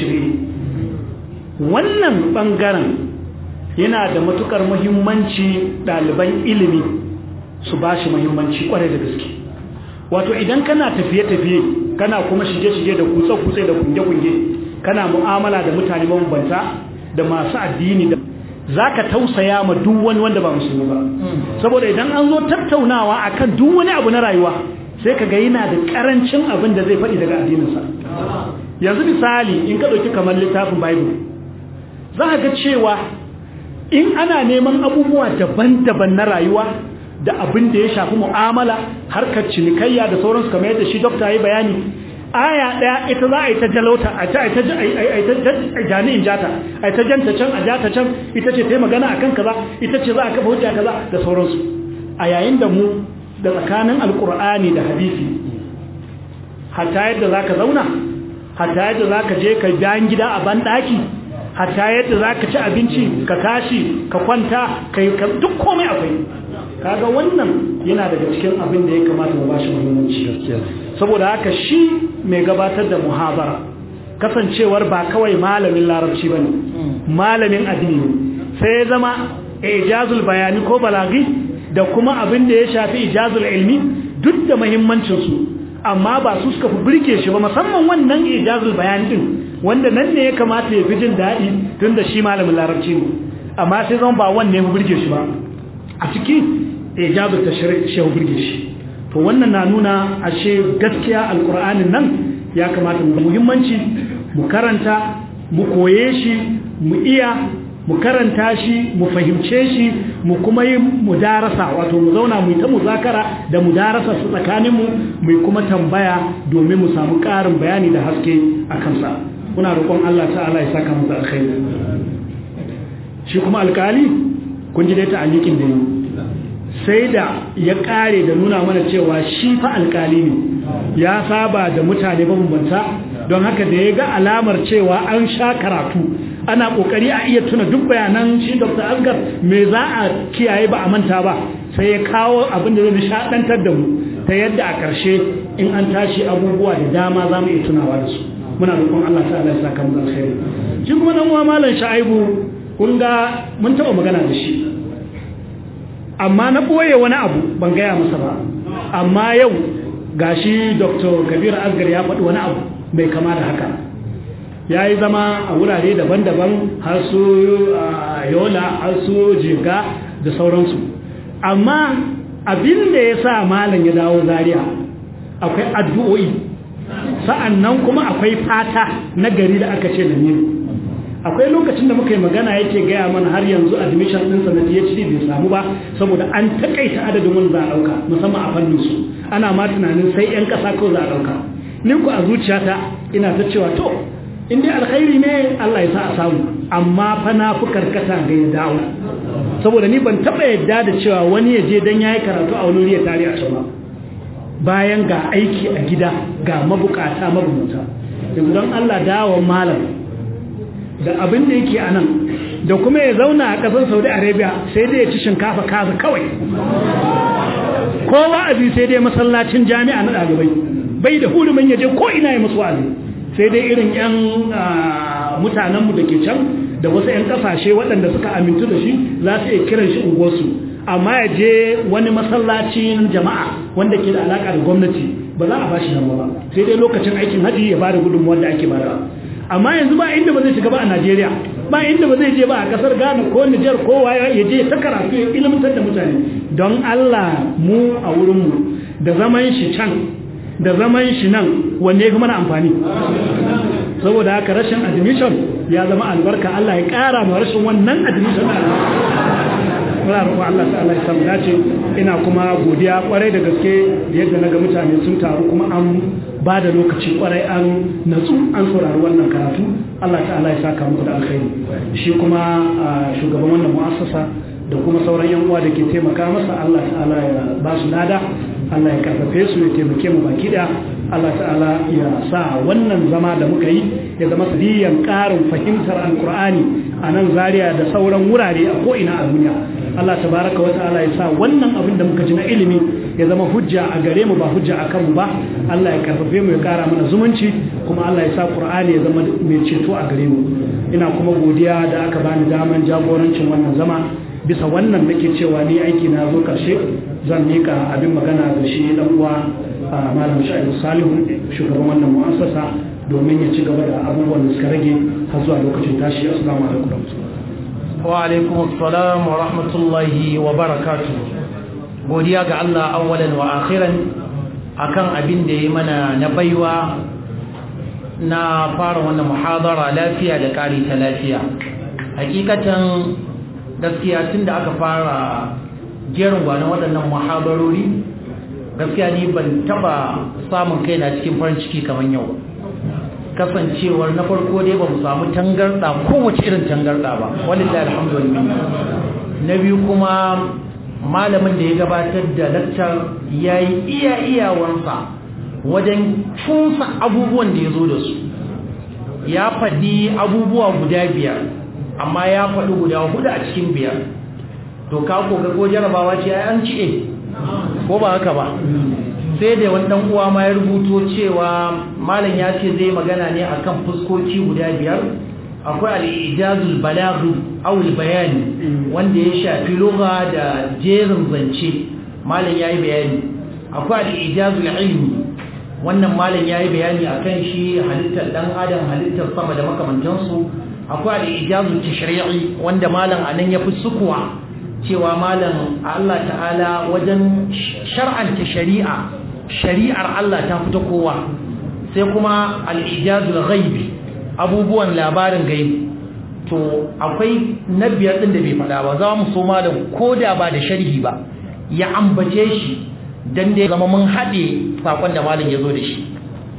wannan ɓangaren yana da matukar muhimmanci ɗaliban ilimi su ba shi muhimmanci ƙwarai da gaske wato idan kana tafiye-tafiye kana kuma shige-shige da kutse-kutse da kunge-kunge kana mu'amala da mutane mabambanta da masu addini da za ka tausaya ma duk wani wanda ba musulmi ba saboda idan an zo tattaunawa akan duk wani abu na rayuwa sai ka ga yana da karancin abin da zai faɗi daga addininsa yanzu misali in ka ɗauki kamar littafin bible za ka ga cewa in ana neman abubuwa daban-daban na rayuwa da abin da ya shafi mu'amala harkar cinikayya da sauransu kamar yadda shi dokta ya bayani aya daya ita za a yi ta jalauta a ta jami'in jata a ta janta can a jata can ita ce ta yi magana akan kaza ita ce za a kafa hujja kaza da sauransu a yayin da mu da tsakanin alkur'ani da hadisi hatta yadda za ka zauna hatta yadda za ka je ka bayan gida a banɗaki hatta yadda za ka ci abinci ka tashi ka kwanta ka yi duk komai akwai kaga wannan yana daga cikin abin da ya kamata mu bashi muhimmanci saboda haka shi mai gabatar da muhabara kasancewar ba kawai malamin larabci bane malamin addini sai ya zama ijazul bayani ko balagi da kuma abin da ya shafi ijazul ilmi duk da muhimmancin su amma ba su suka fi birke shi ba musamman wannan ijazul bayani din wanda nan ne ya kamata ya fi jin daɗi tun da shi malamin larabci ne amma sai zan ba wanne ya fi birge shi ba a ciki ijazul tashri' shi ya birge shi to wannan na nuna ashe gaskiya alqur'anin nan ya kamata mu muhimmanci mu karanta mu koye shi mu iya mu karanta shi mu fahimce shi mu kuma yi mudarasa wato mu zauna mu yi ta muzakara da mudarasa su tsakaninmu mu kuma tambaya domin mu samu ƙarin bayani da haske a kansa muna roƙon Allah ta'ala ya saka mu da alkhairi shi kuma alkali kun ji dai ta alikin da yi sai da ya ƙare da nuna mana cewa shi fa alkali ne ya saba da mutane mabambanta don haka da ya ga alamar cewa an sha karatu ana kokari a iya tuna duk bayanan shi Dr. Asgar me za a kiyaye ba a manta ba sai ya kawo abin da zai nishadantar da mu ta yadda a ƙarshe in an tashi abubuwa da dama za mu iya tunawa da su muna roƙon Allah ta'ala ya saka mu alkhairi shi kuma dan uwa malam Sha'ibu kun ga mun taɓa magana da shi amma na boye wani abu ban gaya masa ba amma yau gashi Dr. Kabir Asgar ya faɗi wani abu bai kama da haka ya yi zama a wurare daban-daban har su yola har su jiga da sauransu amma abin da ya sa malam ya dawo zariya akwai addu'o'i sa'an nan kuma akwai fata na gari da aka ce da ne akwai lokacin da muka yi magana yake gaya mana har yanzu admission ɗinsa na phd bai samu ba saboda an takaita adadin wani za a ɗauka musamman a fannin su ana ma tunanin sai 'yan ƙasa ko za a ɗauka ni ku a zuciyata ina ta cewa to in dai alkhairi ne Allah ya sa a samu amma fa na fi karkata ga ya dawo saboda ni ban taba yadda da cewa wani ya je dan yayi karatu a wani ya tare a can ba bayan ga aiki a gida ga mabukata mabuta yanzu don Allah dawo malam da abin da yake a nan da kuma ya zauna a ƙasar Saudi Arabia sai dai ya ci shinkafa kaza kawai ko wa'azi sai dai masallacin jami'a na ɗalibai bai da hurumin ya je ko ina ya musu wa'azi sai dai irin 'yan mutanenmu da ke can da wasu 'yan kasashe waɗanda suka amintu da shi za su iya kiran shi unguwarsu amma ya je wani masallacin jama'a wanda ke da alaƙa da gwamnati ba za a ba shi ba sai dai lokacin aikin haji ya ba da gudunmuwar da ake bada amma yanzu ba inda ba zai shiga ba a najeriya ba inda ba zai je ba a kasar ghana ko nijar ko waya ya je ta karatu ya ilmantar da mutane don allah mu a wurinmu da zaman shi can da zaman shi nan wanne ya fi mana amfani saboda haka rashin admission ya zama albarka Allah ya ƙara ma rashin wannan admission muna roƙon Allah ta'ala ya samu dace ina kuma godiya kwarai da gaske da yadda naga mutane sun taru kuma an ba da lokaci kwarai an natsu an saurari wannan karatu Allah ta'ala ya saka muku da alkhairi shi kuma shugaban wannan mu'assasa da kuma sauran yan uwa da ke taimaka masa Allah ta'ala ya ba su lada Allah ya karfafe su ya taimake mu baki da Allah ta'ala ya sa wannan zama da muka yi ya zama sadiyan ƙarin fahimtar alkur'ani a nan zaria da sauran wurare a ko'ina a duniya Allah tabaraka wa ta'ala ya sa wannan abin da muka ji na ilimi ya zama hujja a gare mu ba hujja a kanmu ba Allah ya karfafe mu ya ƙara mana zumunci kuma Allah ya sa Qur'ani ya zama mai ceto a gare mu ina kuma godiya da aka bani daman jagorancin wannan zama bisa wannan nake cewa ni aiki na zo karshe zan mika abin magana da shi dan uwa malam Sha'ibu Salihu shugaban wannan mu'assasa domin ya ci gaba da abubuwan da suka rage har zuwa lokacin tashi assalamu alaikum wa alaikum assalam wa rahmatullahi wa barakatuh godiya ga Allah awwalan wa akhiran akan abin da yayi mana na baiwa na fara wannan muhadara lafiya da kari ta lafiya hakikatan gaskiya tunda aka fara jerin gwanon waɗannan muhadarori gaskiya ni ban taba samun kaina cikin farin ciki kamar yau kasancewar na farko dai ba mu samu tangarda kowace irin tangarda ba walillahi alhamdulillah na biyu kuma malamin da ya gabatar da lakcar yayi iya iyawansa wajen cunsa abubuwan da ya zo da su ya faɗi abubuwa guda biyar amma ya faɗi guda hudu a cikin biyar to ka koga ko jarabawa ce ai an ci ko ba haka ba sai da wani dan uwa ma ya rubuto cewa malam ya ce zai magana ne akan fuskoki guda biyar akwai al-ijazul balaghi aw al-bayani wanda ya shafi lugha da jerin zance malam yayi bayani akwai al-ijazul ilmi wannan malam yayi bayani akan shi halittar dan adam halittar sama da makamantansu akwai al-ijazul tashri'i wanda malam anan ya fi sukuwa cewa malam Allah ta'ala wajen shar'anta shari'a shari'ar Allah ta fita kowa sai kuma al-ijazul ghaibi abubuwan labarin gaibi to akwai na biyar din da bai faɗa ba za mu so malam koda ba da sharhi ba ya ambace shi dan da zama mun haɗe sakon da malam ya zo da shi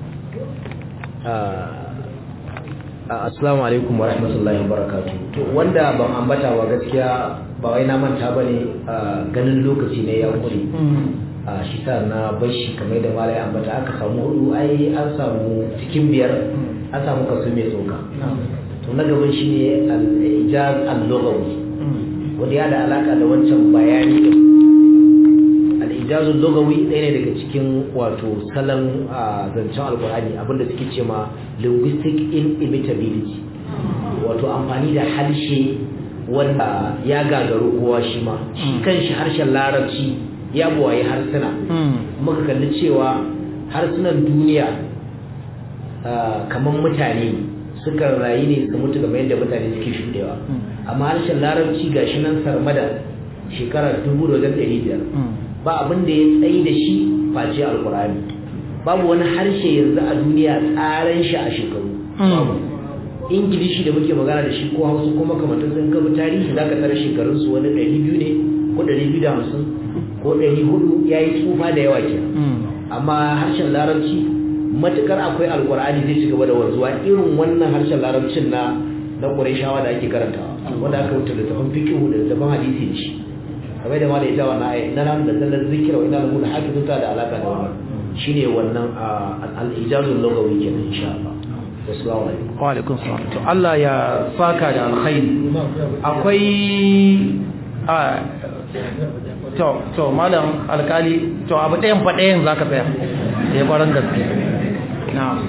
assalamu alaikum wa rahmatullahi wa barakatuh to wanda ban ambata wa gaskiya ba wai na manta bane ganin lokaci ne ya kure a shi sa na bashi kamar da malai ambata aka samu hudu ai an samu cikin biyar an samu kaso mai tsoka to na gaban shi ne al-ijaz al-lughawi wanda ya da alaka da wancan bayani din al-ijaz al-lughawi ɗaya ne daga cikin wato salon zancen alkur'ani abinda suke ce ma linguistic inimitability wato amfani da harshe wanda ya gagaru kowa shi ma shi kanshi harshen larabci ya buwaye harsuna muka kalli cewa harsunan duniya kamar mutane suka rayu ne su mutu kamar yadda mutane suke shudewa amma harshen larabci ga shi nan sarmada shekara dubu da wajen ɗari biyar ba abin da ya tsayi da shi face alkurani babu wani harshe yanzu a duniya tsaran shi a shekaru ingilishi da muke magana da shi ko hausa ko makamantar sun gaba tarihi za ka tara shekarunsu wani ɗari biyu ne ko ɗari biyu da hamsin ko ɗari hudu ya yi tsufa da yawa ke amma harshen larabci matukar akwai alkur'ani zai ci gaba da wanzuwa irin wannan harshen larabcin na na ƙurayshawa da ake karantawa wanda aka wuce da tafan fikihu da tafan hadisi da shi kamar da ma da ita wannan ayi na nan da zallar zikira wa ina lahu da hafizun ta da alaka da wannan shine wannan al-ijazul lughawi kenan insha Allah assalamu alaikum wa alaikum salam to Allah ya saka da alkhairi akwai a to to malam alkali to abu ɗayan fa ɗayan zaka tsaya ya baran gaske na'am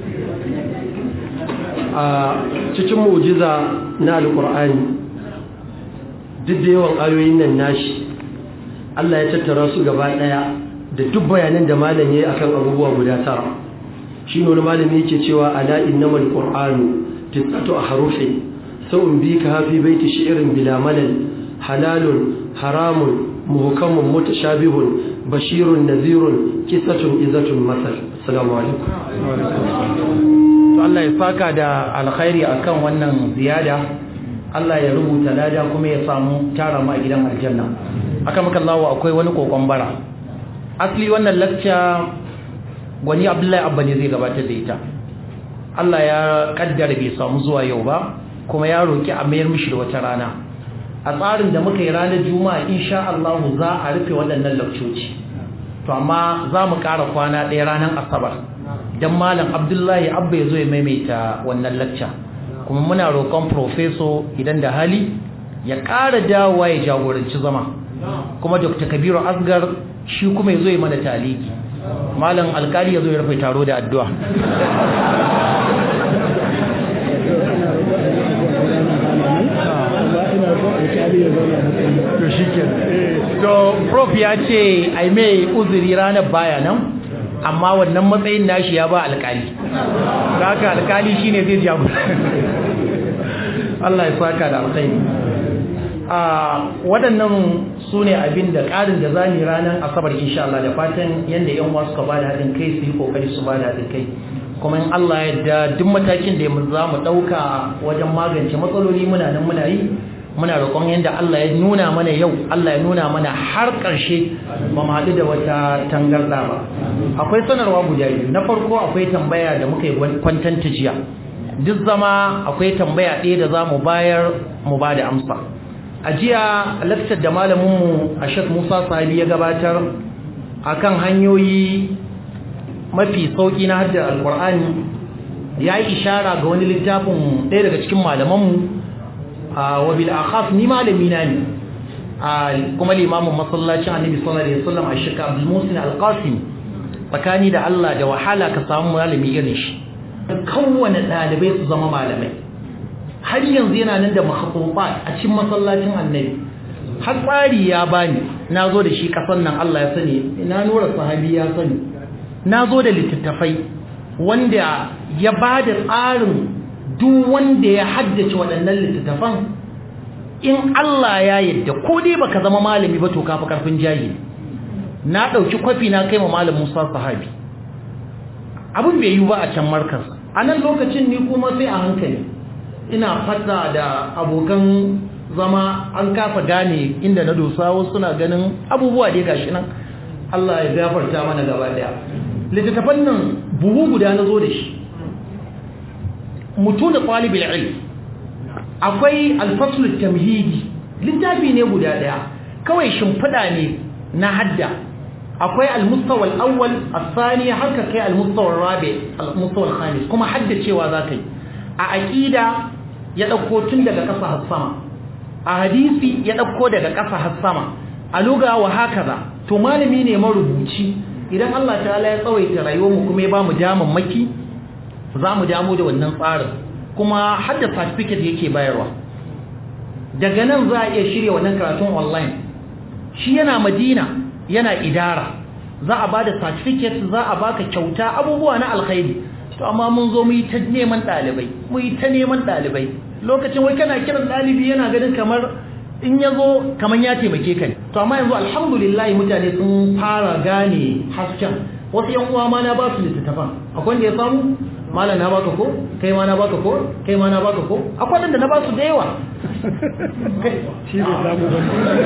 a cikin mu'jiza na alqur'ani duk da yawan ayoyin nan nashi Allah ya tattara su gaba daya da duk bayanan da malam yayi akan abubuwa guda tara shi ne wani malami yake cewa ala innamal qur'anu tisatu ahrufin sawun bika hafi baiti shi'rin bila malal halalun haramun muhkamun mutashabihun bashirun nadhirun qissatun izatun masal assalamu alaikum to Allah ya saka da alkhairi akan wannan ziyada Allah ya rubuta lada kuma ya samu tara mu a gidan aljanna aka maka Allah akwai wani kokon bara asli wannan lecture gwani Abdullahi Abba ne zai gabatar da ita Allah ya kaddara bai samu zuwa yau ba kuma ya roki a mayar mishi da wata rana a tsarin da muka yi ranar juma'a insha Allah za a rufe waɗannan lakcoci to amma za mu ƙara kwana ɗaya ranar asabar don malam abdullahi abba ya zo ya maimaita wannan lacca kuma muna roƙon profeso idan da hali ya ƙara dawowa ya jagoranci zama kuma dr kabiru asgar shi kuma ya zo ya mana taliki malam alkali ya zo ya rufe taro da addu'a to prof ya ce ai mai uzuri ranar baya nan amma wannan matsayin nashi ya ba alkali haka alkali shine zai jago Allah ya saka da alkhairi a waɗannan su ne abin da ƙarin da za mu ranar asabar insha Allah da fatan yadda yan wasu ka ba da haɗin kai su yi ƙoƙari su ba da haɗin kai kuma in Allah ya da duk matakin da za mu ɗauka wajen magance matsaloli muna nan muna yi muna roƙon yadda Allah ya nuna mana yau Allah ya nuna mana har ƙarshe ba mu haɗu da wata tangarɗa ba akwai sanarwa guda biyu na farko akwai tambaya da muka yi kwantanta jiya duk zama akwai tambaya ɗaya da za mu bayar mu ba da amsa a jiya lakcar da malaminmu a shek musa sahabi ya gabatar akan hanyoyi mafi sauƙi na hajjar alƙur'ani ya yi ishara ga wani littafin ɗaya daga cikin malamanmu wa bil akhaf ni malami na ne kuma limamin masallacin annabi sallallahu alaihi wasallam a shika abdul musin al-qasim tsakani da Allah da wahala ka samu malami irin shi kowane ɗalibai su zama malamai har yanzu yana nan da makhatubat a cikin masallacin annabi har tsari ya bani na zo da shi kasan nan Allah ya sani ina nura sahabi ya sani na zo da littattafai wanda ya ba da tsarin duk wanda ya haddace waɗannan littattafan in Allah ya yadda ko dai baka zama malami ba to kafa karfin jayi na ɗauki kwafi na kai ma malam Musa sahabi abin bai yi ba a can markas a nan lokacin ni kuma sai a hankali ina fata da abokan zama an kafa gane inda na dosa wasu suna ganin abubuwa dai gashi nan Allah ya gafarta mana gaba daya littattafan nan buhu guda na zo da shi mutu da ɗalibin ilm akwai alfasul tamhidi littafi ne guda daya kawai shimfiɗa ne na hadda akwai almustawa al-awwal al-thani har ka kai almustawa al-rabi almustawa al-khamis kuma haddacewa za ka yi a aqida ya dauko tun daga ƙasa har sama a hadisi ya dauko daga ƙasa har sama a luga wa hakaza to malami ne marubuci idan Allah ta'ala ya tsawaita rayuwar mu kuma ya ba mu daman maki za mu damu da wannan tsarin kuma hadda certificate yake bayarwa daga nan za a iya shirya wannan karatun online shi yana madina yana idara za a ba da certificate za a baka kyauta abubuwa na alkhairi to amma mun zo mu yi ta neman ɗalibai mu yi ta neman ɗalibai lokacin wai kana kiran ɗalibi yana ganin kamar in ya zo kamar ya taimake ka ne to amma yanzu alhamdulillah mutane sun fara gane hasken wasu yan uwa ma na ba su littattafan akwai wanda ya samu malam na baka ko kai ma na baka ko kai ma na baka ko akwai wanda na ba su da yawa shi bai samu ba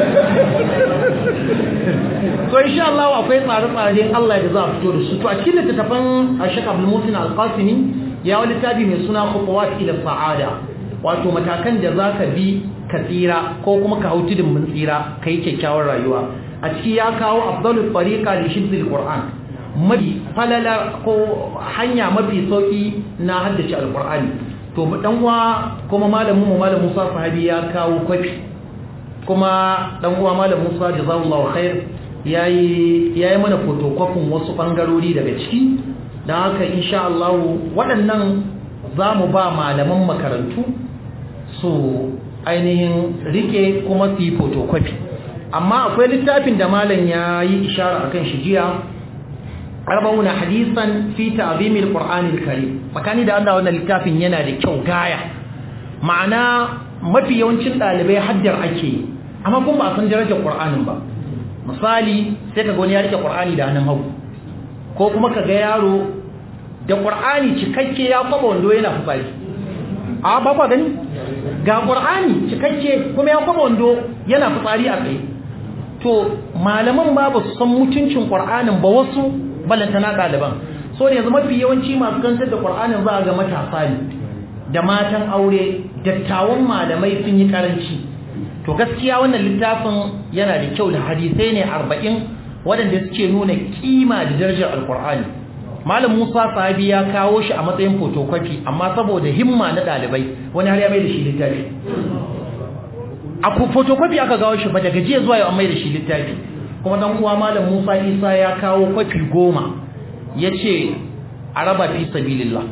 to insha Allah akwai tsare-tsare Allah da za a fito da su to a cikin littattafan Sheikh Abdul Musin Al-Qasimi ya wani littafi mai suna Khutuwat ila Sa'ada wato matakan da zaka bi ka tsira ko kuma ka hau tudun mun tsira kai kyakkyawar rayuwa a ciki ya kawo afdalul tariqa li shibdil Qur'an mafi falala ko hanya mafi sauki na haddace alqur'ani to dan uwa kuma malamin mu malam Musa sahabi ya kawo kwafi kuma dan uwa malam Musa jazakallahu khair yayi yayi mana photocopy wasu bangarori daga ciki dan haka insha Allah waɗannan zamu ba malaman makarantu su ainihin rike kuma su yi photocopy amma akwai littafin da malam yayi ishara akan shi jiya arba'una hadisan fi ta'zim al-Qur'an al-Karim makani da Allah wannan littafin yana da kyau gaya ma'ana mafi yawancin dalibai haddar ake amma kuma ba san darajar Qur'anin ba misali sai kaga wani ya rike Qur'ani da hannun hagu ko kuma kaga yaro da Qur'ani cikakke ya kwaba wando yana fitsari a ba kwa gani ga Qur'ani cikakke kuma ya kwaba wando yana fitsari a tsaye to malaman ba ba su san mutuncin Qur'anin ba wasu balantana ɗaliban so da yanzu mafi yawanci masu kantar da ƙwar'anin za a ga matasa ne da matan aure dattawan malamai sun yi karanci to gaskiya wannan littafin yana da kyau da hadisai ne arba'in waɗanda suke nuna kima da darajar alƙur'ani malam musa sahabi ya kawo shi a matsayin photocopy amma saboda himma na ɗalibai wani har ya mai da shi littafi a photocopy aka gawo shi ba daga jiya zuwa yau an mai da shi littafi kuma dan uwa malam Musa Isa ya kawo kwafi goma yace a raba fi sabilillah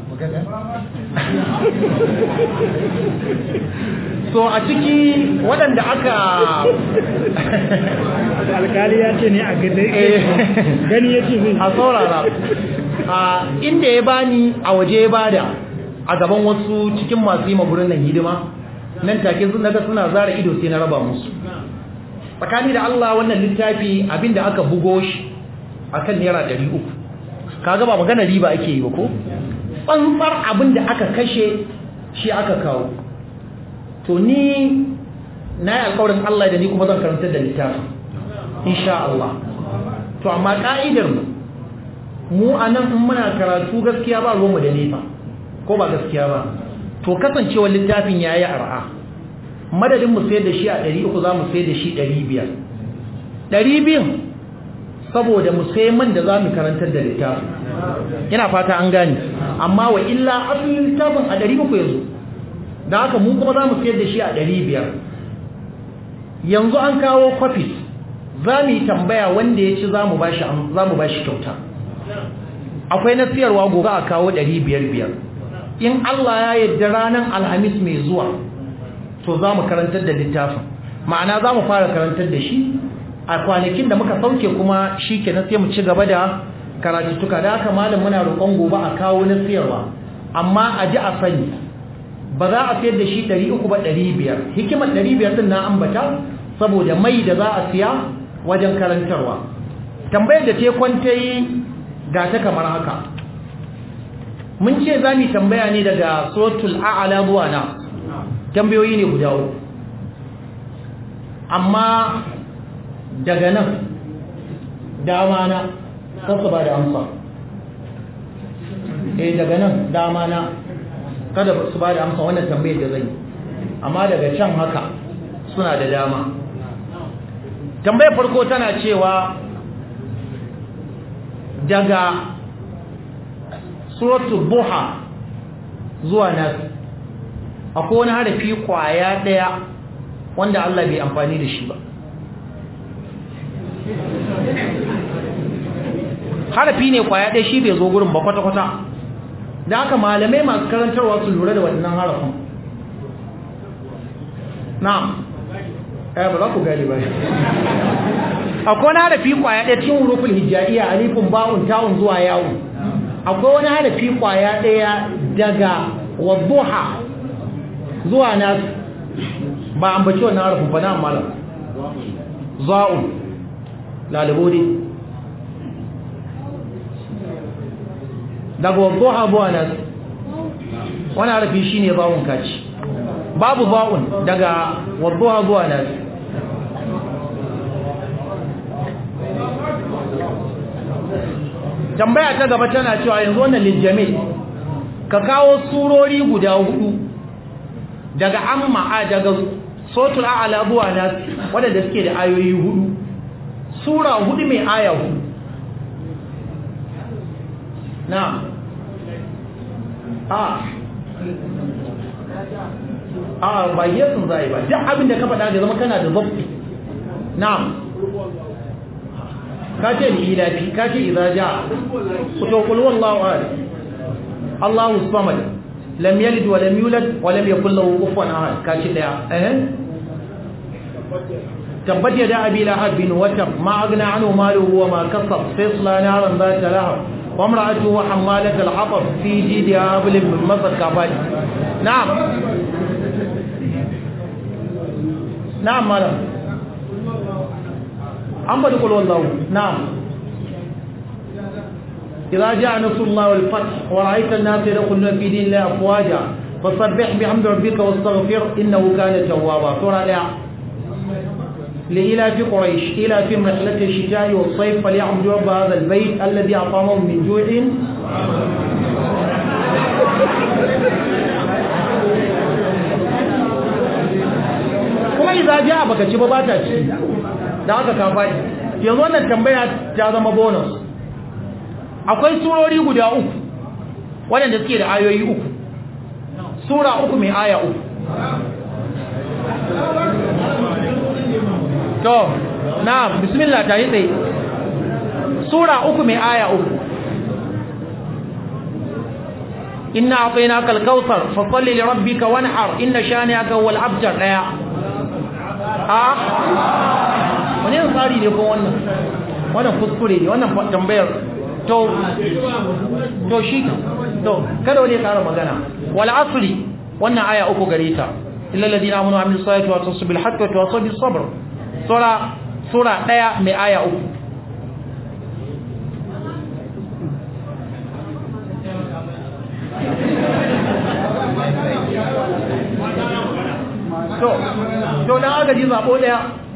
so a ciki waɗanda aka alkali ya ce ne a gani ya ce zai a saurara a inda ya bani a waje ya bada a gaban wasu cikin masu yi magurin nan hidima nan take sun daga suna zara ido sai na raba musu tsakani da Allah wannan littafi abinda aka bugo shi akan naira 300 kaga ba magana riba ake yi ba ko tsantsar abinda aka kashe shi aka kawo to ni na yi alƙawarin Allah da ni kuma zan karanta da littafin insha Allah to amma ka'idar mu mu anan in muna karatu gaskiya ba ruwanmu da nefa ko ba gaskiya ba to kasancewar littafin yayi ar'a madadin mu sayar da shi a 300 za mu sayar da shi 500 200 saboda mu sai man da zamu karantar da littafin ina fata an gane amma wa illa asalin littafin a 300 yanzu da haka mu kuma zamu sayar da shi a 500 yanzu an kawo copies zamu yi tambaya wanda ya ci zamu bashi zamu bashi kyauta akwai na siyarwa gobe a kawo 500 in Allah ya yarda ranar alhamis mai zuwa to zamu karantar da littafin ma'ana zamu fara karantar da shi a kwanakin da muka sauke kuma shi ke na sai mu ci gaba da karatuttuka da haka malam muna roƙon gobe a kawo na siyarwa amma a ji a sani ba za a sayar da shi 300 ba 500 hikimar 500 din na ambata saboda mai da za a siya wajen karantarwa tambayar da te kwanta yi ga ta kamar haka mun ce za mu tambaya ne daga suratul a'la zuwa na tambayoyi ne guda uku amma daga nan dama na kasa ba da amsa eh daga nan dama na kada su ba da amsa wannan tambayar da zai amma daga can haka suna da dama tambayar farko tana cewa daga suratul buha zuwa nas akwai wani harafi kwaya daya wanda Allah bai amfani da shi ba harafi ne kwaya ɗaya shi bai zo gurin ba kwata-kwata da haka malamai masu karantarwa su lura da waɗannan harafin na'am eh ba za ku gani ba akwai wani harafi kwaya ɗaya cikin hurufin hijjaiya alifin ba'un ta'un zuwa yawon akwai wani harafi kwaya ɗaya daga wadduha zuwa nasu ba an baci wannan harafin ba na malam za'un lalabo ne daga wadduha zuwa nasu wani harafi shi ne ba'un kaci babu ba'un daga wadduha zuwa nasu tambaya ta gaba tana cewa yanzu wannan lijjamil ka kawo surori guda hudu daga amma a daga sotul a'ala zuwa nas wadanda suke da ayoyi hudu sura hudu mai aya hudu na a a ba yesun zai ba duk abin da ka faɗa da zama kana da zafi na'am kace ni ilafi kace idza jaa to qul wallahu ahad Allahu samad lam yalid wa lam yulad wa lam yakul lahu kufuwan ahad kace daya eh tabbat yada abi lahab bin watab ma aghna anhu maluhu wa ma kasab sayasla naran dhata lahab wa imra'atuhu hammalat al-hatab fi jidha hablum min masad kafat na'am na'am malam an bada kulwar lau na'am idza jaa nasrullah wal fath wa ra'aita an-nasa yadkhuluna fi dinillahi afwaja fasabbih bihamdi rabbika wastaghfir innahu kana tawwaba sura daya لإلاف قريش إلى في رحلة الشتاء والصيف فليعبدوا رب هذا البيت الذي أطعمهم من جوع kuma idza jaa baka ci ba ba ta ci da aka ka faɗi yanzu wannan tambaya ta zama bonus akwai surori guda uku waɗanda suke da ayoyi uku sura uku mai aya uku to na bismillah ta yi tsaye sura uku mai aya uku inna a'tainaka al-kautsar fa salli li rabbika wanhar inna shani'aka huwal abtar daya a wani yin tsari ne ko wannan wannan kuskure ne wannan tambayar to to shi to kada wani ya kara magana wal asri wannan aya uku gare ta illal ladina amanu wa amilus salihati wa tawasaw bil haqqi wa tawasaw bis sabr sura sura daya mai aya uku to to dan aka ji zabo daya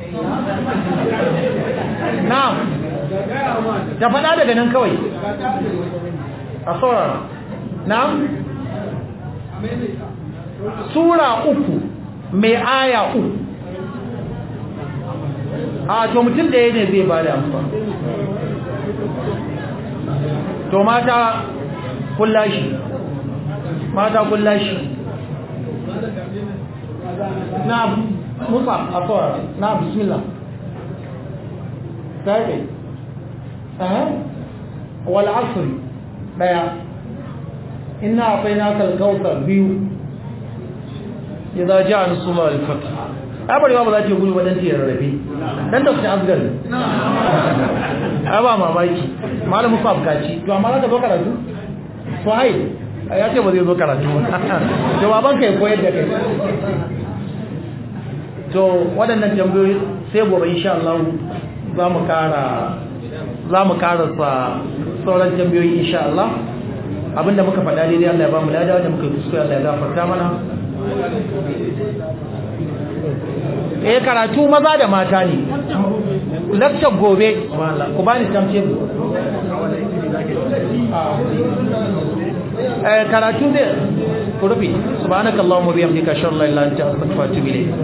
na'am ta fada daga nan kawai a saurara na'am sura uku mai aya uku a to mutum da ne zai ba da amfani to mata kullashi mata kullashi na'am musa afara na'am bismillah sai eh wal asr daya inna atainaka al-kautsar biyu idza ja'a nasrullah al-fath abari ba za ta gudu wadan ta rarrafe dan da ta asgar ba mamaki malamu fa abkaci to amma za ka zo karatu to hai ya ce ba zai zo karatu jawaban kai koyar da kai to waɗannan tambayoyi sai gobe insha Allah za mu kara za mu karasa sauran tambayoyi insha Allah abinda muka faɗa daidai Allah ya ba mu lada da muka yi kuskure Allah ya gafarta mana eh karatu maza da mata ne lecture gobe ku bani tamce eh karatu ne ku rufe subhanakallahumma bihamdika ashhadu an la ilaha illa anta astaghfiruka wa atubu ilayk